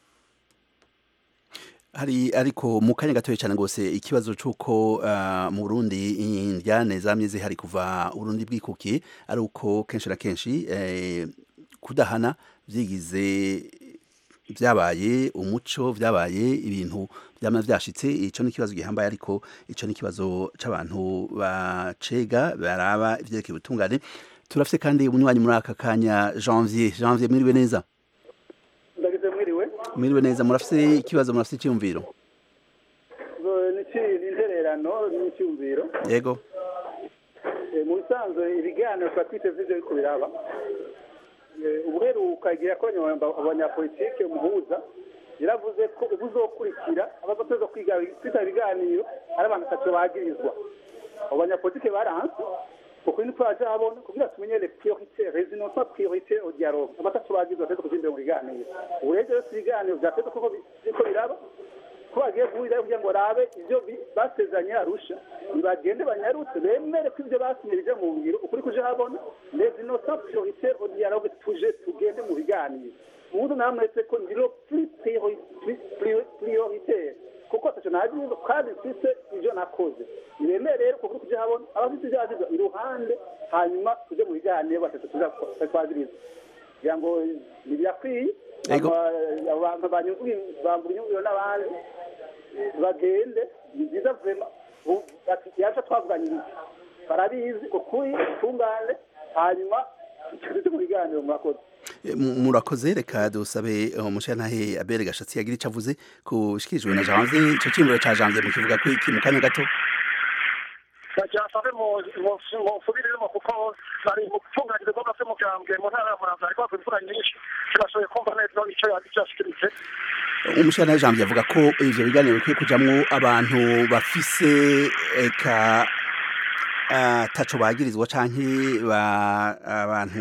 hari ariko mu kanya gatoya cyane gose ikibazo c'uko ah, mu Burundi indyane zamye zihari kuva Burundi bwikukiye ari uko kenshi na kenshi eh, kudahana vyigize vyabaye umuco vyabaye ibintu vyama vyashitse ico ni ikibazo gihambaye ariko ico ni ikibazo c'abantu bacega baraba ivyerekeye ubutungane turafise kandi umunywanyi muri aka kanya janvier janvier mwiriwe neza ndagize mwiriwe mwiriwe neza murafise ikibazo murafise icyumviro Zo- ni iki- ni intererano n'icyumviro yego Eh, mu bisanzwe ibiganiro tuba twiteze ivyo biriko biraba Eh, ubuheruka igihe yakoranye aba- abanyapolitike umuhuza yaravuze ko ubuzokurikira abazoteza kwiga kwita ibiganiro ari abantu atatu bagirizwa abo banyapolitike baranse kuko ni twaje habona kugira tumenye les priorités résidence pas priorité au dialogue abatatu bagirizwa bateza kuja imbere mu biganiro ubu rero vyose ibiganiro vyateza kuko biriko biraba ko bagiye guhurira kugira ngo barabe ivyo bi- basezeranye arusha nibagende banyarutse bemere ko ivyo basinye bija mu ngiro ukuri kuje habona les innocents prioritaires au dialogue tuje tugende mu biganiro ubundi namwese ko ndiro plus priori- plus priori- prioritaire kuko ataco nagize kandi mfise ivyo nakoze nibemere rero kuko kuje habona abafite ivyo bagize iruhande hanyuma tuje mu biganiro batatu tuza twagiriza kugira ngo ntibirakwiye Ego. Aba- abantu banyuzwe bambura inyungiro n'abandi bagende ni byiza vema ubu bati yaje twavuganiriza barabizi ukuri tungane hanyuma tujye mu biganiro murakoze E, mu- murakoze reka dusabe umushantahe abere gashatsi yagira ico avuze kushikirijwe na janvier ico cimuro ca janvier mu kivuga ko iki mu kanya gato cyasave musubiriremo kuko bari mu gutunganya ibikorwa by'umugambwe mu ntara ya muramvya ariko bakora imvura nyinshi ntibashoboye kumva neza ico icyo yashikiritse umushantahe janvier avuga ko ivyo biganiro bikwiye kujamwo abantu bafise eka ataco bagirizwa canke ba- abantu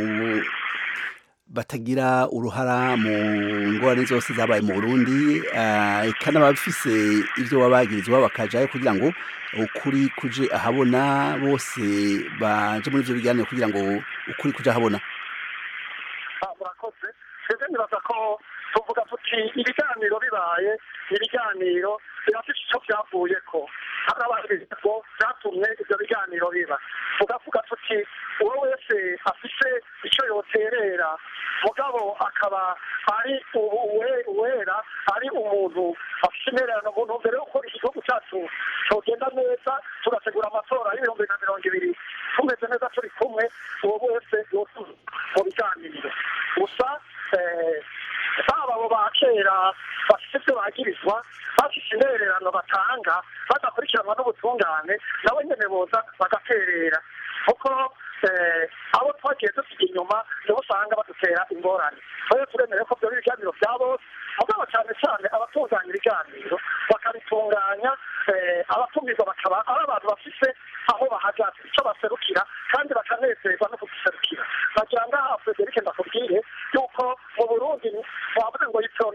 batagira uruhara mu ngorane zose zabaye mu Burundi ah, eka n'abafise ivyo babagirizwa bakajayo kugira ngo ukuri kuje ahabona bose baje muri ivyo biganiro kugira ngo ukuri kuje ahabona Ah, murakoze twebwe nibaza ko tuvuga tuti ibiganiro bibaye ibiganiro birafite icyo byavuyeko harabaye ko byatumye ibyo biganiro biba tugavuga tuti uwo wese afite icyo yoterera mugabo akaba ari ubu- uwe- uwera ari umuntu afite intererano mu ntumbero yo gukora igihugu cyacu cyogenda neza tugategura amatora y'ibihumbi na mirongo ibiri tumeze neza turi kumwe uwo wese yotuza mu biganiro gusa eh, baba abo ba kera bafite ibyo bagirizwa bafite intererano batanga badakurikiranwa n'ubutungane nabo nyene boza bagaterera kuko eh, abo twagiye dusiga inyuma nibo usanga badutera ingorane rero turemere ko byo ibiganiro bya bose mugabo cyane cyane abatunganya ibiganiro bakabitunganya eh, abatumirwa bakaba ari abantu bafise aho bahagaze icyo baserukira kandi bakanezerwa no kugiserukira nagira ngaha frederic ndakubwire yuko mu burundi wavuze ngo yitorona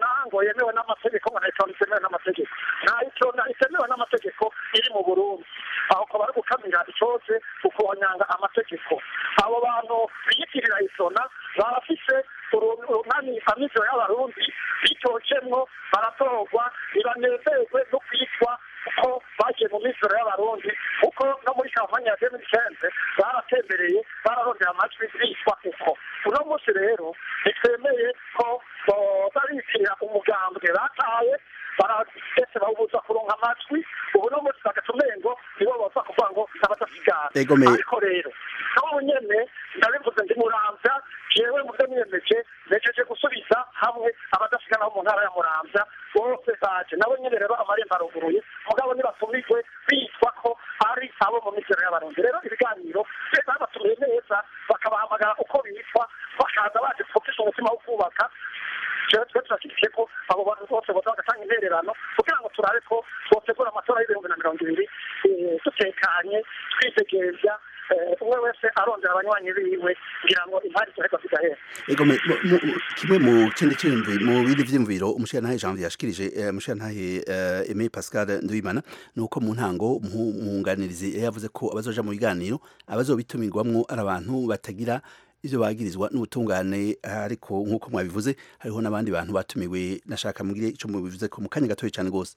itona ngo yemewe n'amategeko ngo na itona itemewe n'amategeko nta itona itemewe n'amategeko iri mu burundi aho ukaba ari gukamira icyose ukonyanga amategeko abo bantu biyitirira itona barafise urunani amizero y'abarundi bitocemwo baratorwa ntibanezerwe no kwitwa kuko bagiye mu mizero y'abarundi kuko no muri kampani ya demi kenze baratembereye bararondera amajwi bitwa uko uno munsi rero ntitwemeye ko babitirira umugambwe bataye baragese bawubuza kuronka amajwi ubu no munsi bagatumengo nibo baza kuvuga ngo abadasigara ariko rero n'ubu nyene ndabivuze ndi muramvya jewe mu byo niyemeje nejeje gusubiza hamwe abadasigana bo mu ntara ya muramvya bose baje nabo nyene rero amarembo aruguruye mugabo ntibatumirwe bitwa ko ari abo mu mizero y'abarundi rero ibiganiro leta babatumiye neza bakabahamagara uko bitwa bakaza baje gufisha umutima wo kubaka jewe twe turashyigikiye ko abo bantu bose boza bagatanga intererano kugira ngo turabe ko twotegura amatora y'ibihumbi na mirongo ibiri dutekanye twitegevya umwe wese arondera abanywanyi biwe kugira ngo impari tureka zigahera ego kimwe mu kindi cyumvi mu bindi vyumviro umushirantahe Janvier yashikirije umushirantahe Aimé Pascal Ndwimana nuko mu ntango muhunganirizi yavuze ko abazoja mu biganiro abazobitumirwamwo ari abantu batagira ivyo bagirizwa n'ubutungane ariko nk'uko mwabivuze hariho n'abandi bantu batumiwe nashaka mugire ico mubivuze ko mu kanya gatoya cyane gose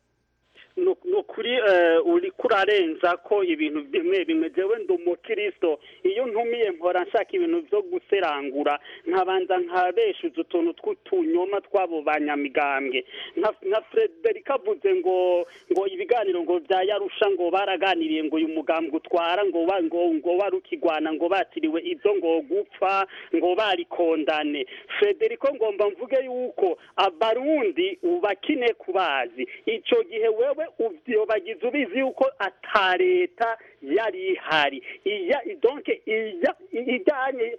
nukuri uri kurarenza ko ibintu bimwe bimwe jewe ndi umukristo iyo ntumiye mpora nshaka ibintu byo guserangura nkabanza nkabeshuza utuntu tw'utunyoma tw'abo banyamigambwe nka Frederic avuze ngo ngo ibiganiro ngo bya yarusha ngo baraganiriye ngo uyu mugambwe utwara ngo ngo ngo barukigwana ngo batiriwe ibyo ngo gupfa ngo barikondane Frederic ngomba mvuge yuko abarundi ubakine kubazi ico gihe wewe uvyo bagize ubizi yuko ata leta yari ihari iya donc iya ijanye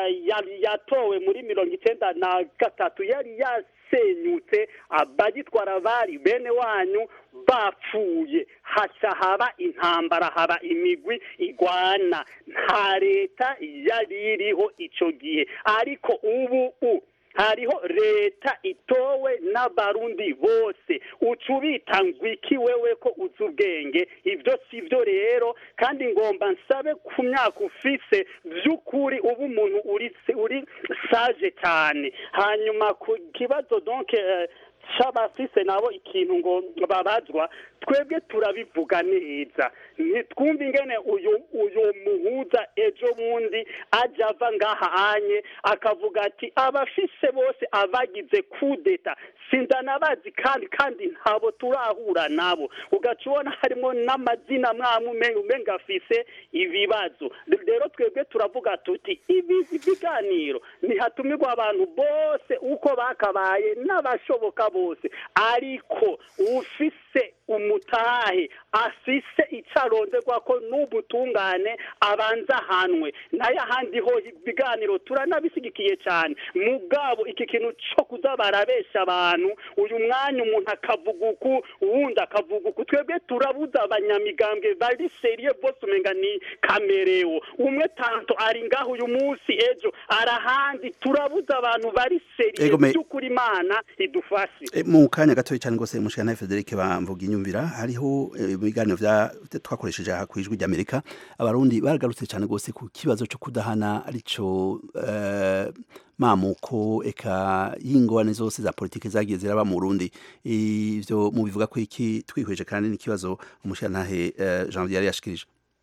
yatowe muri mirongo icenda na gatatu yari yasenyutse abagitwara bari bene wanyu bapfuye haca haba intambara haba imigwi igwana nta leta yari iriho ico gihe ariko ubu u hariho leta itowe n'abarundi bose uca ubita ngwiki wewe ko uzi ubwenge ibyo si byo rero kandi ngomba nsabe ku myaka ufise by'ukuri uba umuntu uri uri saje cyane hanyuma ku kibazo donke c'abafise nabo ikintu ngo babazwa twebwe turabivuga neza ntitwumve ingene uyu uyu muhuza ejo bundi ajya ava ngaha anye akavuga ati abafise bose abagize kudeta sindanabazi kandi kandi ntabo turahura nabo ugaca ubona harimo n'amazina mwamwe umenga afise ibibazo rero twebwe turavuga tuti ibi biganiro ntihatumirwa abantu bose uko bakabaye n'abashoboka bose ariko ufise umutahe afise icaronderwa ko n'ubutungane abanza ahanwe nayo ahandi ho ibiganiro turanabisigikiye cyane mugabo iki kintu co kuza barabesha abantu uyu mwanya umuntu akavuga uku uwundi akavuga uku twebwe turabuza abanyamigambwe bari seriye bose umenga ni kamerewo umwe tanto ari ngaho uyu munsi ejo arahandi turabuza abantu bari seriye by'ukuri imana idufashe mu kanya gatoya cyane rwose mushana Frederic bamvuga inyumvira hariho ibiganiro vya twakoresheje aha kwijwi ry'Amerika abarundi baragarutse cyane rwose ku kibazo cyo kudahana arico mamuko eka y'ingorane zose za politiki zagiye ziraba mu Burundi ivyo mu bivuga ko iki twihweje kandi n'ikibazo umushantahe Jean yari yashikirije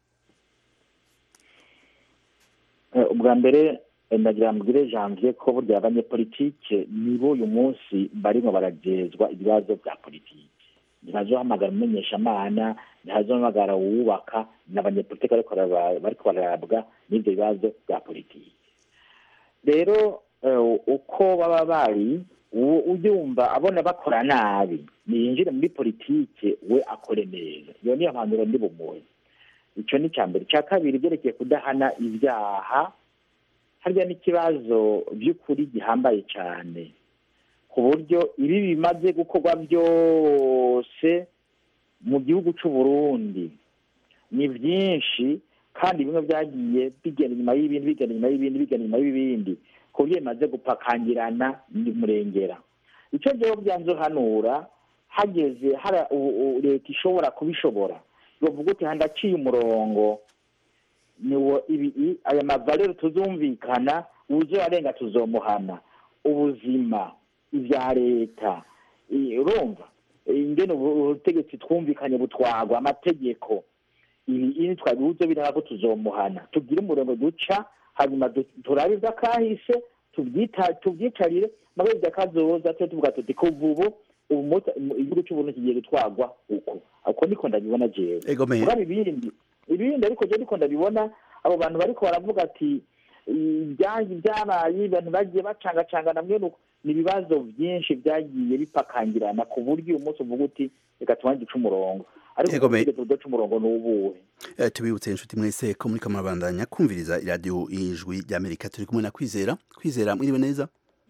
ubwa mbere ndagira mbwire janvier ko burya abanyepolitike nibo uyu munsi barimo baragezwa ibibazo bya politiki ntibazohamagara umumenyeshamana ntibazohamagara uwubaka n'abanyepolitiki bariko bararabwa n'ibyo bibazo bya politiki rero uko baba bari ubyumva abona bakora nabi niyinjire muri politike we akore neza iyo niyo mpanuro ndi bumuhe icyo ni icya mbere icya kabiri byerekeye kudahana ibyaha harya n'ikibazo by'ukuri gihambaye cyane ku buryo ibi bimaze gukorwa byose mu gihugu cy'u Burundi ni byinshi kandi bimwe byagiye bigenda inyuma y'ibindi bigenda inyuma y'ibindi bigenda inyuma y'ibindi ku buryo bimaze gupakangirana murengera icyo rero byanze hanura hageze hari u- u- leta ishobora kubishobora bavuga uti handaciye umurongo niwo ibi i- aya mavalero tuzumvikana uzoyarenga tuzomuhana ubuzima ibya leta i- urumva ingene ubu- ubutegetsi twumvikanye butwagwa amategeko ibi ini twabibuze biraba ko tuzomuhana tugire umurongo duca hanyuma du- turabe ivy'akahise tubyita tubyicarire maze ivy'akazoza twe tuvuga tuti kuva ubu ubu mota- mu- igihugu c'uburundi kigiye gutwarwa uko uko niko ndabibona jewe egomeye mugabo ibindi ibindi ariko je ndiko ndabibona abo bantu bariko baravuga ati ibyangi byabaye ibintu bagiye bacangacangana mwene uko ni ibibazo byinshi byagiye bipakangirana ku buryo uyu munsi uvuga uti reka tubanze duce umurongo ariko Yego, me- ubutegetsi budaca umurongo ni ubuhe Eh, tubibutse inshuti mwese ko muri kamabandanya kumviriza iradiyo ijwi ry'amerika turi kumwe na kwizera kwizera mwiriwe neza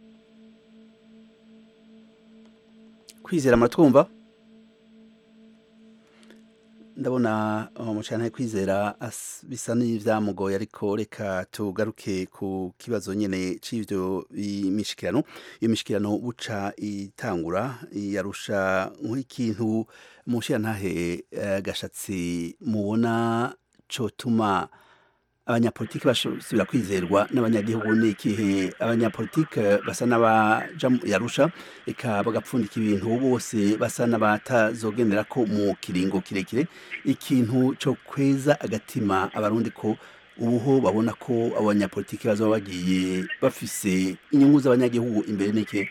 kwizera muratwumva ndabona umucana kwizera as- bisa n'ivyamugoye ariko reka tugaruke ku kibazo nyene c'ivyo imishikirano iyo mishikirano buca itangura yarusha nk'ikintu mushirantahe eh, gashatsi mubona cotuma abanyapolitiki basubira kwizerwa n'abanyagihugu ni ikihe abanyapolitiki basa n'abaja mu- yarusha eka bagapfundika ibintu bose basa n'abatazogendera ko mu kiringo kirekire ikintu co kweza agatima abarundi ko ubuho babona ko abo banyapolitiki bazoba bagiye bafise inyungu z'abanyagihugu imbere n'iki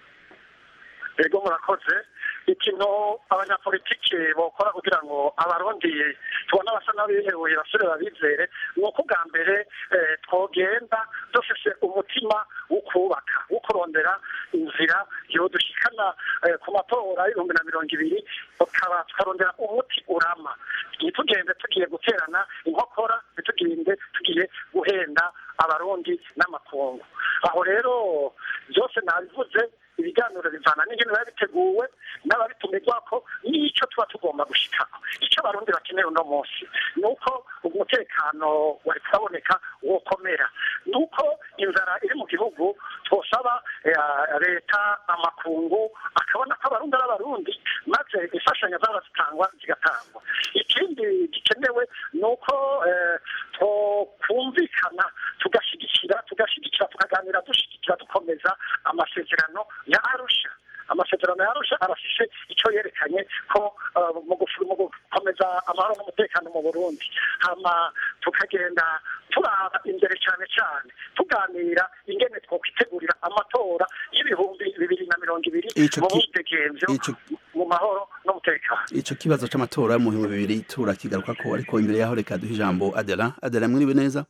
ego murakoze ikintu abanyapolitiki bokora kugira ngo abarundi tubone abasa n'abihebuye basore babizere ni uko bwa mbere eh, twogenda dufise umutima wo kubaka wo kurondera inzira yodushikana eh, ku matora y'ibihumbi na mirongo ibiri tukaba tukarondera umuti urama ntitugende tugiye guterana inkokora ntitugende tugiye guhenda abarundi n'amakungu aho rero byose nabivuze ibiganiro bivana n'ingene biba biteguwe n'ababitumirwako n'icyo tuba tugomba gushikako icyo abarundi bakeneye uno munsi ni uko umutekano wari kuraboneka wokomera ni uko inzara iri mu gihugu twosaba eh, leta amakungu akabona ko abarundi ari abarundi maze imfashanyo zaba zitangwa zigatangwa ikindi gikenewe ni uko eh, twokumvikana tugashyigikira tugashyigikira tukaganira dushyigikira dukomeza amasezerano ya arusha amasezerano ya arusha arafise icyo yerekanye ko eh, mu gufu- mu gukomeza amahoro n'umutekano mu burundi hama tukagenda turaba imbere cyane cyane tuganira ingene twokwitegurira amatora y'ibihumbi bibiri na mirongo ibiri Ico mu ki- bwidegemvyo ico- mu mahoro n'umutekano ico kibazo c'amatora mu bihumbi bibiri turakigaruka ko ariko imbere yaho reka duhe ijambo adela adela mwiriwe neza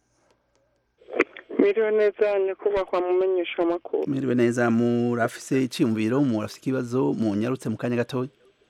Miriwe neza nyakubahwa mumenyesha amakuru mwiriwe neza murafise iciyumviro murafise ikibazo munyarutse mu kanya gatoya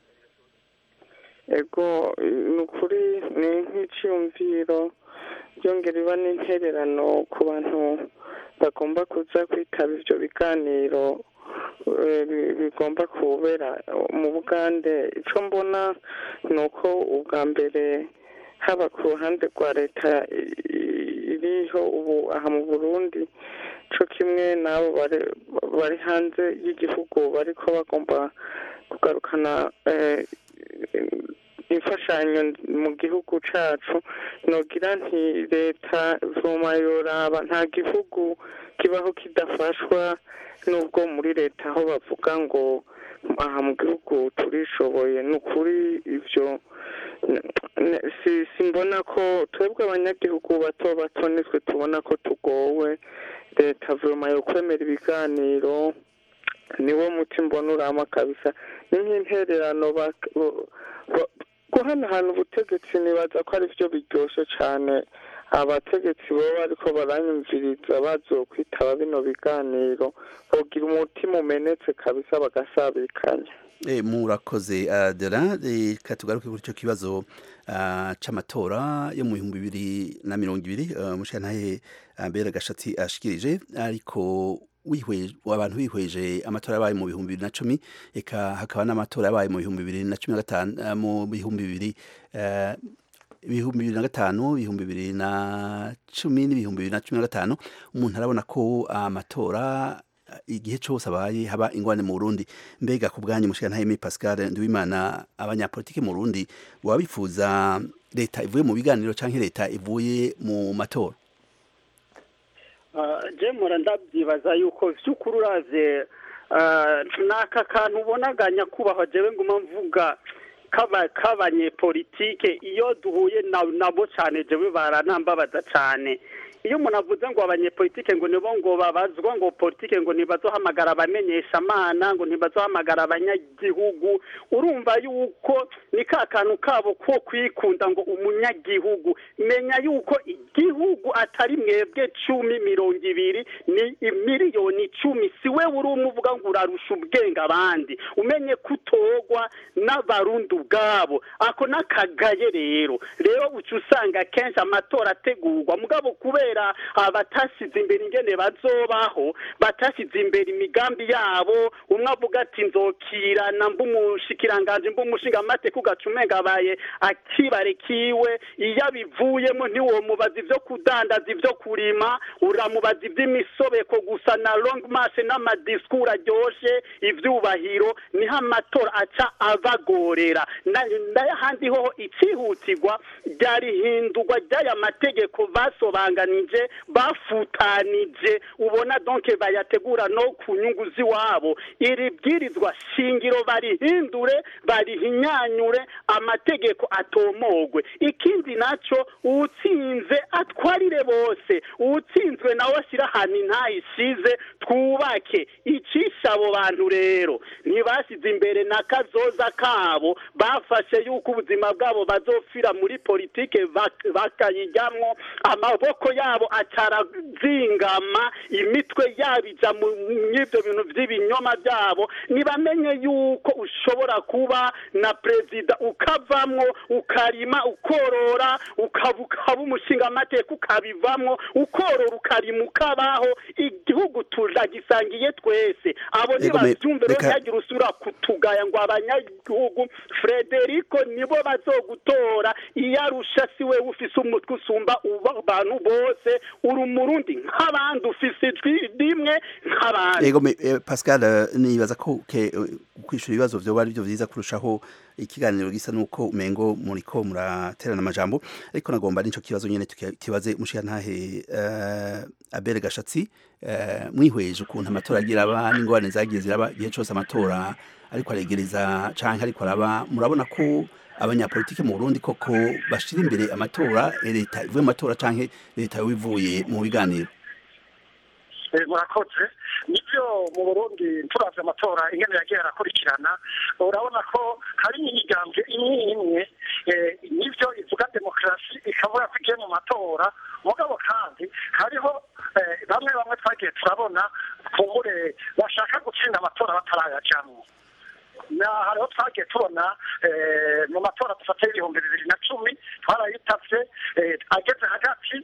ego ni ukuri ni nk'iciyumviro byongera iba n'intererano ku bantu bagomba kuza kwitaba ivyo biganiro eh, bi- bigomba kubera mu bugande ico mbona ni uko ubwa mbere haba ku ruhande rwa leta i- i- iriho ubu aha mu burundi co kimwe n'abo bari- bari hanze y'igihugu bariko bagomba kugarukana eh, imfashanyo mu gihugu cacu nogira nti leta vuma yoraba nta gihugu kibaho kidafashwa n'ubwo muri leta aho bavuga ngo aha mu gihugu turishoboye ni ukuri ivyo n- n- si simbona ko twebwe abanyagihugu bato bato nitwe tubona ko tugowe leta vuma yo kwemera ibiganiro niwo muti mbona urama kabisa ni nk'intererano bak- bo- bo- guhanahana ubutegetsi nibaza ko ari byo biryoshye cyane abategetsi baba bariko baranyumviriza bazokwitaba bino biganiro bogira umutima umenetse kabisa bagasabikanya Eh, murakoze adela reka tugaruke kuri ico kibazo ah, c'amatora yo mu bihumbi bibiri na mirongo ibiri uh, mushantahe ambera gashatsi ashikirije ariko wihweje abantu bihweje amatora yabaye mu bihumbi bibiri na cumi eka hakaba n'amatora yabaye mu bihumbi bibiri na cumi na gatanu ah, mu bihumbi bibiri eh, ibihumbi bibiri na gatanu ibihumbi bibiri na cumi n'ibihumbi bibiri na cumi na gatanu umuntu arabona ko amatora igihe cyose abaye haba ingwane mu Burundi mbega ku bwanyu mushikana Aimé Pascal Nduwimana abanyapolitike mu Burundi baba bifuza leta ivuye mu biganiro canke leta ivuye mu matora je mura ndabyibaza yuko vy'ukuri uravye n'aka kantu ubonaga nyakubahwa jewe nguma mvuga k'abanyepolitike iyo duhuye nabo cyane jewe baranambabaza cyane iyo umuntu avuze ngo abanyepolitike ngo nibo ngo babazwa ngo politike ngo ntibazohamagara abamenyesha amana ngo ntibazohamagara abanyagihugu urumva yuko ni ka kantu kabo ko kwikunda ngo umunyagihugu menya yuko igihugu atari mwebwe cumi mirongo ibiri ni miliyoni icumi si we uri umuvuga ngo urarusha ubwenge abandi umenye ko utogwa n'abarundi ubwabo ako n'akagaye rero rero uca usanga kenshi amatora ategurwa mugabo kubera abatasize imbere ingene bazobaho batasize imbere imigambi yabo umwe avuga ati nzokirana mb'umushikiranganje mb'umushingamateka ugaca umenga abaye akibare kiwe iyo abivuyemo ntiwomubaza ivyo kudandaza ivyo kurima uramubaza ivy'imisobeko gusa na long march n'amadiskuru aryoshe ivyubahiro niho amatora aca abagorera n'ahandi hoho icihutirwa ryarihindurwa ry'aya mategeko basobanganije bafutanije ubona donke bayategura no ku nyungu z'iwabo iri bwirizwa shingiro barihindure barihinyanyure amategeko atomogwe ikindi naco uwutsinze atwarire bose uwutsinzwe nawe ashyira ahantu ntayisize twubake icisha abo bantu rero ntibasize imbere na kazoza kabo bafashe yuko ubuzima bwabo bazofira muri politike bakayijyamwo amaboko yabo atarazingama imitwe yabo ija mu ibyo bintu by'ibinyoma byabo ntibamenye yuko ushobora kuba na perezida ukavamwo ukarima ukorora ukaba ukaba umushingamateka ukabivamwo ukorora ukarima ukabaho igihugu turagisangiye twese abo ntibabyumve rero ntihagire usubira kutugaya ngo abanyagihugu frederico nibo bazogutora iyo arusha si we ufise umutwe usumba abantu bose uri umurundi nk'abandi ufise ijwi rimwe nk'abandi yego pascal nibaza ko kwishura ibibazo vyoba ari byo vyiza kurushaho ikiganiro gisa nuko umengo muriko muraterana amajambo ariko nagomba nico kibazo nyene tukibaze mushiyantahe uh, abere gashatsi uh, mwihweje ukuntu amatora agira aba n'ingorane zagiye ziraba igihe cose amatora ariko aregereza canke ariko araba murabona ko abanyapolitike mu Burundi koko bashira imbere amatora leta ivuye mu matora canke leta ivuye mu biganiro murakoze nibyo mu burundi turavye amatora ingene yagiye arakurikirana urabona ko hari imigambwe imwe imwe nivyo ivuga demokarasi ikavuga ko igiye mu matora mugabo kandi hariho bamwe bamwe twagiye turabona kumbure bashaka gutsinda amatora batarayajamwo na hariho twagiye tubona mu matora dufata y'ibihumbi bibiri na cumi twarayitavye ageze hagati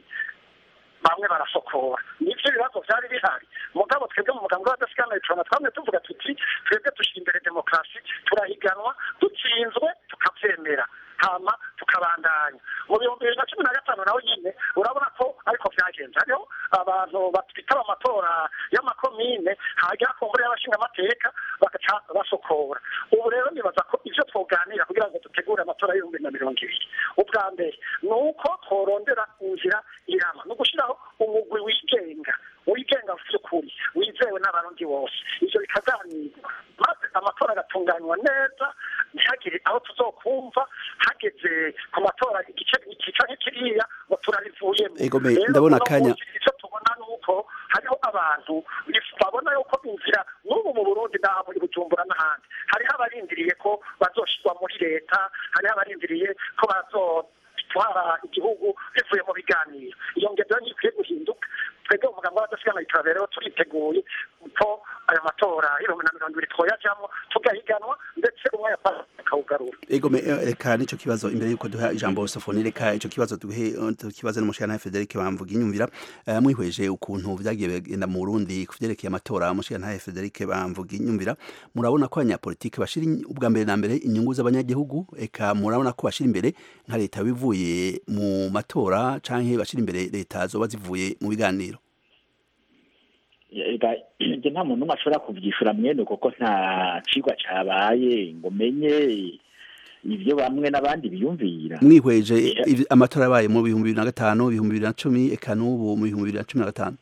bamwe barasokora nivyo ibibazo vyari bihari mugabo twebwe mu mugambi w'abadasikana icona twamwe tuvuga tuti twebwe dushira imbere demokarasi turahiganwa dutsinzwe tukavyemera hama tukabandanya mu bihumbi bibiri na cumi na gatanu nawe nyine urabona ko ariko vyagenze hariho abantu batwitaba amatora y'amakomine hagera ku mbure y'abashingamateka bagaca basokora ubu rero nibaza ko ivyo twoganira kugira ngo dutegure amatora y'ibihumbi na mirongo ibiri ubwa mbere ni uko tworondera inzira irama ni ugushiraho umugwi wigenga wigenga vy'ukuri wizewe n'abarundi bose ivyo bikaganirwa maze amatora agatunganywa neza ntihagire aho tuzokumva hageze ku matora igice iki canke kiriya ngo turabivuyemo ndabona akanya icyo tubona ni uko hariho abantu babona yuko inzira n'ubu mu burundi n'aha muri bujumbura n'ahandi hariho abarindiriye ko bazoshirwa muri leta hariho abarindiriye ko bazotwara igihugu bivuye mu biganiro iyo ngendo ntikwiye guhinduka twebwe umugambi w'abadasigana turabera rero turiteguye ko ayo matora y'ibihumbi na mirongo ibiri twoyajamwo tugahiganwa ndetse umwe akawugarura ego reka nico kibazo imbere yuko duha ijambo sofoni reka ico kibazo duhe tukibaze n'umushana Frederic bamvuga inyumvira uh, mwihweje ukuntu vyagiye bigenda mu Burundi kuvyerekeye amatora umushana Frederic bamvuga inyumvira murabona ko abanyapolitike bashira ubwa mbere na mbere inyungu z'abanyagihugu eka murabona ko bashira imbere nka leta bivuye mu matora canke bashira imbere leta zoba zivuye mu biganiro Ega, njye nta muntu n'umwe ashobora kuvyishura mwene kuko nta cigwa cabaye ngo menye ivyo bamwe n'abandi biyumvira mwihweje ivi- amatora yabaye mu bihumbi bibiri na gatanu ibihumbi bibiri na cumi eka n'ubu mu bihumbi bibiri na cumi na gatanu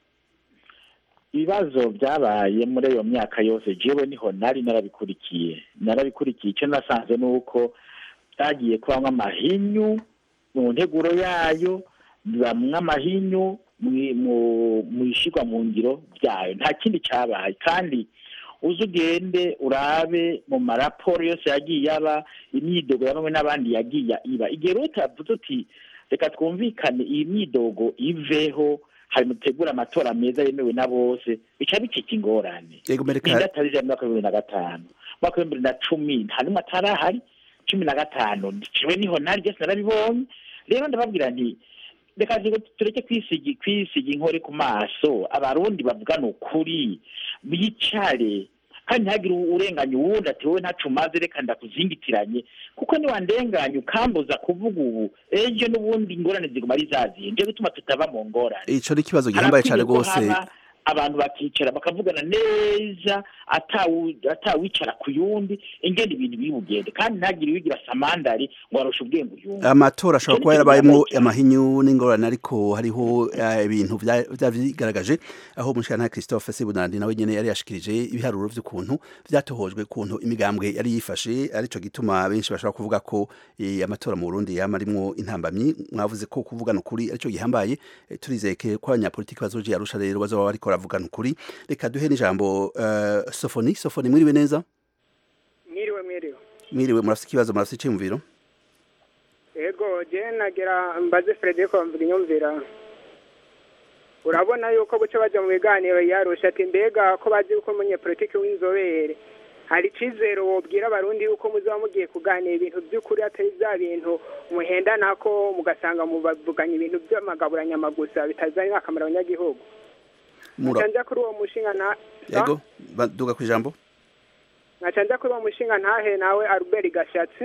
ibibazo byabaye muri iyo myaka yose jewe niho nari narabikurikiye narabikurikiye icyo nasanze ni uko byagiye kubamwo amahinyu mu nteguro yayo bibamwo amahinyu mwi- mu- mu ishigwa mu ngiro byayo nta kindi cyabaye kandi uze ugende urabe mu maraporo yose yagiye aba imyidogo ya bamwe n'abandi yagiye iba igihe rero utavuze uti reka twumvikane iyi myidogo iveho hari mutegura amatora meza yemewe na bose bica bicika ingorane yego mereka ninda atari ijana mu mwaka w'ibihumbi na gatanu mu mwaka w'ibihumbi bibiri na cumi nta n'umwe atarahari cumi na gatanu jewe niho nari byose narabibonye rero ndababwira nti reka nzi- tureke kwisiga kwisiga inkore ku maso abarundi bavugana ukuri bicare kandi ntihagire urenganya uwundi ati wowe ntacu umaze reka ndakuzingitiranye kuko niwandenganya ukambuza kuvuga ubu ejo n'ubundi ingorane ziguma ari zaziye nje gutuma tutava mu ngorane ico ni ikibazo gihambaye cane Harakwiye ko rwose haba abantu bakicara bakavugana neza atawu- atawicara ku yundi ingene ibintu biri bugende kandi ntagire uwigira samandari ngo arusha ubwenge uyundi amatora ashobora Icyo kuba ni yarabayemwo ikibazo cyane. amahinyu n'ingorane ariko hariho eh, ibintu vya- vyabigaragaje aho umushikana Christophe Sebunandi nawe nyene yari yashikirije ibiharuro vy'ukuntu vyatohojwe kuntu imigambwe yari yifashe arico gituma benshi bashobora kuvuga ko eh, amatora mu Burundi yama arimwo intambamyi mwavuze ko kuvugana ukuri arico gihambaye eh, turizeye ko abanyapolitiki bazoje yarusha rero bazoba bariko baravugana ukuri reka duhe n'ijambo eh, Sofoni Sofoni mwiriwe neza mwiriwe mwiriwe mwiriwe murafise ikibazo murafise iciyumviro yego je nagira mbaze Frederico mvuga inyumvira urabona yuko guca baja mu biganiro yarusha ati mbega ko bazi yuko umunyepolitiki w'inzobere hari icizere wobwira abarundi yuko muzaba mugiye kuganira ibintu by'ukuri atari bya bintu muhendanako mugasanga mubavuganya ibintu by'amagaburanyama gusa bitazanye akamaro abanyagihugu Mura- nca nja kuri uwo mushinga na yego ba- duga ku ijambo nkaca nja kuri uwo mushinga ntahe nawe Albert Gashatsi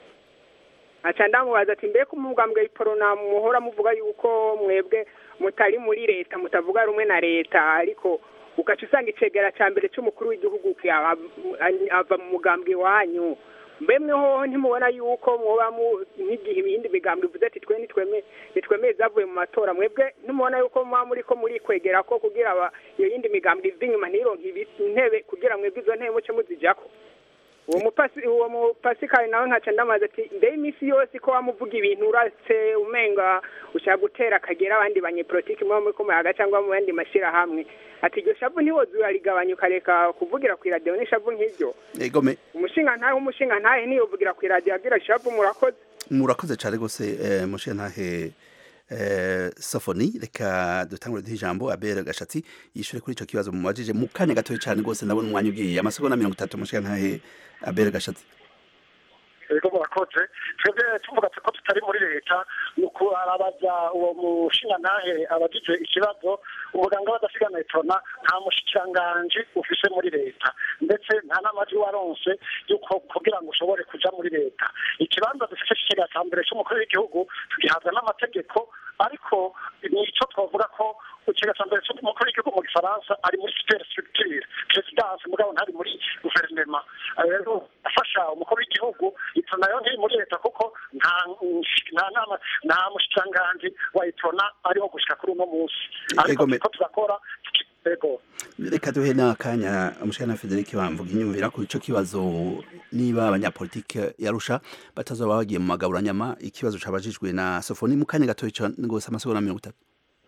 nkaca ndamubaza ati mbega umugambwe iporona muhora muvuga yuko mwebwe mutari muri leta mutavuga rumwe na leta ariko ugaca usanga icegera ca mbere c'umukuru w'igihugu ava ava mu mugambwe wanyu mbemwe hoho ntimubona yuko mwoba mu nk'igihe ibindi migambwe ivuze ati twe nitweme nitwemeye zavuye mu matora mwebwe ntimubona yuko muba muriko murikwegera ko kugira aba iyo yindi migambwe iva inyuma ntironke ibi- intebe kugira mwebwe izo ntebe muce muzijako uwo mupasi uwo mupasikari nawe nkaca ndamaze ati mbere iminsi yose ko wamuvuga ibintu urase umenga ushaka gutera akagera abandi banyepolitiki muba muri kumuyaga cyangwa mu yandi mashyirahamwe ati iryo shavu ntiwoze urarigabanya ukareka kuvugira ku iradiyo n'ishavu nk'iryo yego me umushinga ntahe umushinga ntahe niyovugira ku iradiyo agira ishavu murakoze murakoze cyane rwose eh, mushe ntahe eh, sofoni reka dutangure duhe ijambo abere gashatsi yishure kuri ico kibazo mumubajije mu kanya gatoya cyane rwose ndabona umwanya ugiye amasegonda mirongo itatu mushe ntahe abere gashatsi rero murakoze twebwe tuvuga ko tutari muri leta ni ukurabaza uwo mushingantahe abagize ikibazo ubuganga badasigana etona nta mushikiranganji ufise muri leta ndetse nta n'amajwi waronse yuko kugira ngo ushobore kuja muri leta ikibanza dufise kigega ca mbere c'umukuru w'igihugu tugihabwa n'amategeko ariko nico twavuga ko ikigega ca mbere c'umukuru w'igihugu mu gifaransa ari muri super structure presidence mugabo ntari muri guverinema rero afasha umukuru w'igihugu itona nayo ntiri muri leta kuko nta nta nama nta mushikiranganji wa itona ariho gushika kuri uno munsi ariko Ego me- turiko turakora ego reka duhe n'akanya umushana Frederic bamvuga inyumvira kuri ico kibazo niba abanyapolitike yarusha batazoba bagiye mu magaburanyama ikibazo cabajijwe na sofoni mu kanya gatoya cyane rwose amasegonda mirongo itatu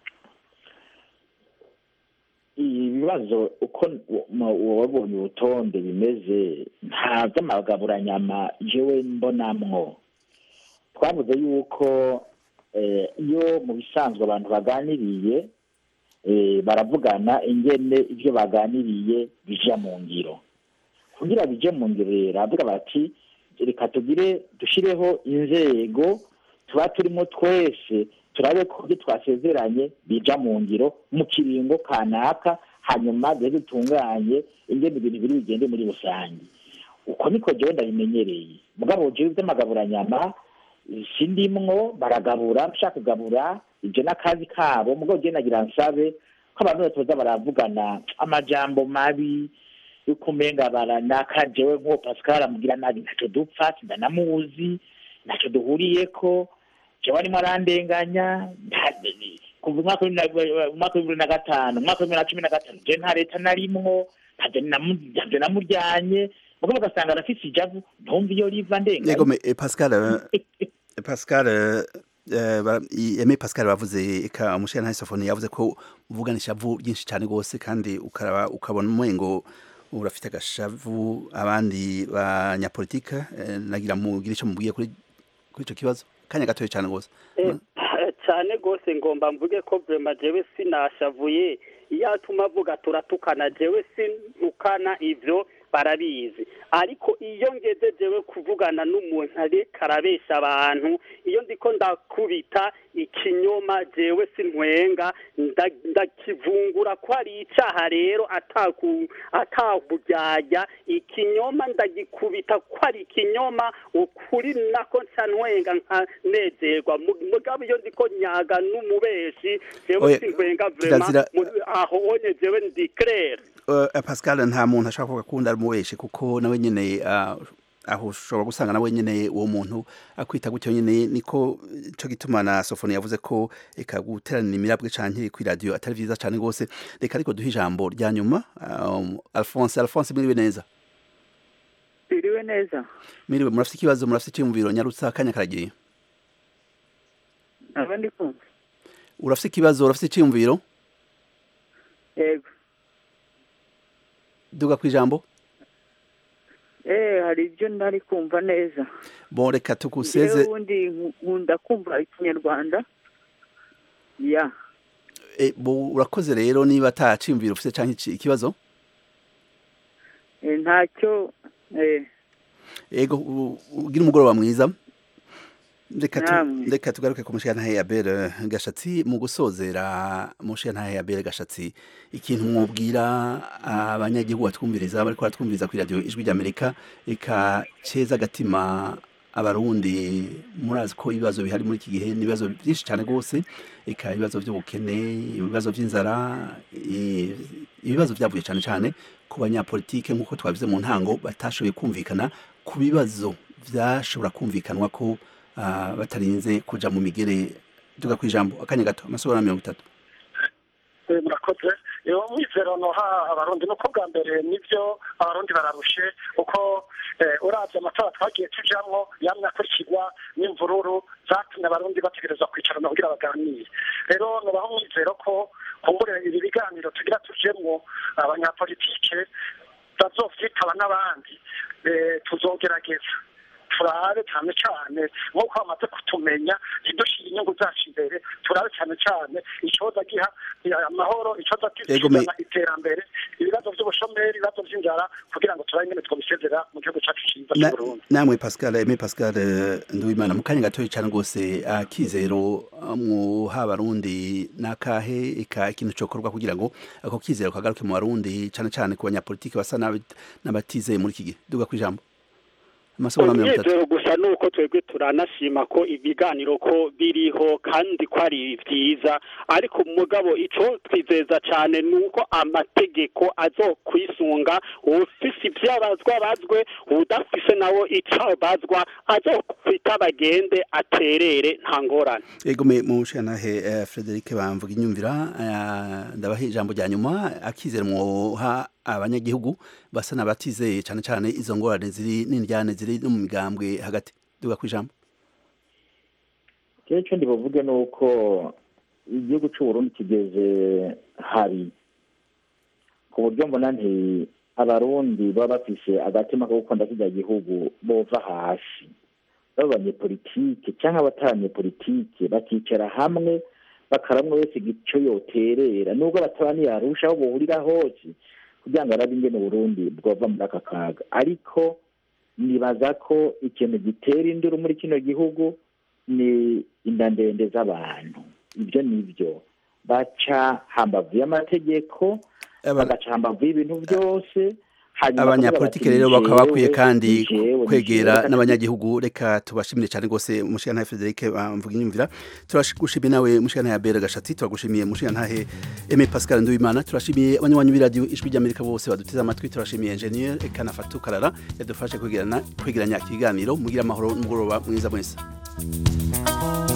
ibibazo uko wabonye urutonde bimeze nta by'amagaburanyama jewe mbonamwo twavuze yuko eh, iyo mu bisanzwe abantu baganiriye eh, baravugana ingene ibyo baganiriye bija mu ngiro kugira bije mu ngiro rero avuga bati reka tugire dushireho inzego tuba turimo twese turabe ko ibyo twasezeranye bija mu ngiro mu kiringo kanaka hanyuma duhe dutunganye ingene ibintu biri bigende muri rusange uko niko jewe ndabimenyereye mugabo jewe vy'amagaburanyama sindimwo baragabura nshaka kugabura ivyo n'akazi kabo mugabo jewe nagira nsabe ko abantu batoza baravugana amajambo mabi yuko umenga baranaka jewe nk'uwo pascal amugira nabi ntacyo dupfa sindanamuzi ntacyo duhuriyeko jewe arimo arandenganya nta- kuva umwaka w'ibibiri na- umwaka w'ibibiri na gatanu umwaka w'ibibiri na cumi na gatanu je nta leta narimwo ntavyo namu- ntavyo namuryanye mugabo ugasanga arafise ijavu ntumva iyo riva ndenganya yego me- eh, pascal eh, pascal eh, eh, bara- i- Aimé pascal bavuze eka umushana isofoni yavuze ko uvugana ishavu ryinshi cyane rwose kandi ukaraba ukabona umengo urafite agashavu abandi banyapolitike eh, nagira mugira icyo mubwiye kuri kuri ico kibazo kanya gatoya cyane rwose Eh, cyane rwose ngomba mvuge ko vrema jewe sinashavuye iyo atuma avuga turatukana jewe sintukana ivyo barabizi ariko iyo ngeze jewe kuvugana n'umuntu ariko arabesha abantu iyo ndiko ndakubita ikinyoma jewe sintwenga nda- ndakivungura ko ari icaha rero ataku ataburyarya ikinyoma ndagikubita ko ari ikinyoma ukuri nako nca ntwenga nkanezerwa Mu- mugabo iyo ndiko nyaga n'umubeshi jewe Oya, sintwenga vrema kirazira- mu- aho onye jewe ndi claire Eh, pascal nta muntu ashobora kuvuga ko undi ari umubeshi kuko nawe nyene ah, aho ushobora gusanga nawe nyene uwo muntu akwita gutyo nyene niko ico gituma na sofoni yavuze ko eka guteranira imirabwe canke kuri radio atari vyiza cane gose reka ariko duhe ijambo rya nyuma um, alphonse alphonse miriwe neza biriwe neza miriwe murafite ikibazo murafite icyumviro nyarutsa akanya karagiye aba ndi kumva urafite ikibazo urafite icyumviro yego duga ku ijambo eh hari ibyo ntari kumva neza bon reka Jewe tukuseze ubundi nku- nkunda kumva ikinyarwanda ya eh, bo urakoze rero niba ataciyumviro ufite canke iki- ikibazo eh, ntacyo eh, ego u- ugira umugoroba mwiza reka tu- Namwe. reka tugaruke ku mushiyantahe ya bere gashatsi mu gusozera mushiyantahe ya bere gashatsi ikintu mwubwira abanyagihugu batwumviriza bariko baratwumviriza kuri radio ijwi ry'amerika reka ceza agatima abarundi murazi ko ibibazo bihari muri iki gihe ni ibibazo byinshi cyane rwose eka ibibazo by'ubukene ibibazo by'inzara i- ibibazo byavuye cyane cyane ku banyapolitike nk'uko twabize mu ntango batashoboye kumvikana ku bibazo byashobora kumvikanwa ko ah, batarinze kuja mu migere duga ku ijambo akanya gato amasohora mirongo itatu Eh, murakoze iyo mwizero noha abarundi nuko bwa mbere nivyo abarundi bararushe kuko eh, uravye amatora twagiye tujamwo yamye akurikirwa n'imvururu zatumye abarundi bategerezwa kwicarana kugira baganire rero nobaho mwizero ko kumbure ibi biganiro tugira tujemwo abanyapolitike bazovyitaba n'abandi eh, tuzogerageza turabe cyane cyane nk'uko bamaze kutumenya ntidushire inyungu zacu imbere turabe cyane cyane icoza giha amahoro icoza Ego, me- kizana iterambere ibibazo by'ubushomeri ibibazo by'inzara kugira ngo turabe ingene twabisezera mu gihugu cyacu cyiza Na- cy'uburundi namwe pascal eme pascal eh, nduwimana mu kanya gatoya cyane rwose akizero muha abarundi n'akahe eka ikintu cokorwa kugira ngo ako kizero kagaruke mu barundi cyane cyane ku banyapolitike basa n'abi- n'abatizeye muri iki gihe duga ku ijambo amasohora mirongo itatu umunezero gusa ni uko twebwe turanashima ko ibiganiro ko biriho kandi ko ari byiza ariko mugabo ico twizeza cyane ni uko amategeko azokwisunga ufise ivyabazwa bazwe udafise nawo ico bazwa azokwita bagende aterere nta ngorane ego me mu nshyiranahe eh, frederic bamvuga inyumvira eh, ndabaha ijambo rya nyuma akizera mwoha abanyagihugu basa n'abatizeye cyane cyane izo ngorane ziri n'indyane ziri no mu migambwe hagati duga ku ijambo icyo ndibuvuge ni uko igihugu cy'uburundi kigeze habi ku buryo mbona nti abarundi baba bafise agatima ko gukunda kijya gihugu bova hasi baba abanyepolitike cyangwa abatabanyepolitike bakicara hamwe bakaramwe wese icyo yoterera nubwo bataba ntiyarusha aho bohurira hose kugira ngo arabe ingene uburundi bwova muri aka kaga ariko nibaza ko ikintu gitera induru muri kino gihugu ni inda ndende z'abantu ibyo ni byo baca hambavu y'amategeko Aba- bagaca hambavu y'ibintu byose Hanyuma abanyapolitike bakavuga rero bati, bakaba bakwiye "Ni kandi jewe, ni jewe, ni kwegera jewe." n'abanyagihugu reka tubashimire cyane rwose mushikana Frederic bamvuga inyumvira turashigushimiye nawe mushikana ya Bera Gashatsi turagushimiye mushikana ntahe Aimé Pascal Nduwimana turashimiye abanywanyi b'iradio ijwi ry'Amerika bose baduteze amatwi turashimiye engineer Ekana Fatu Karara yadufashe kwegerana kwegeranya ikiganiro mugira amahoro n'umugoroba mwiza mwese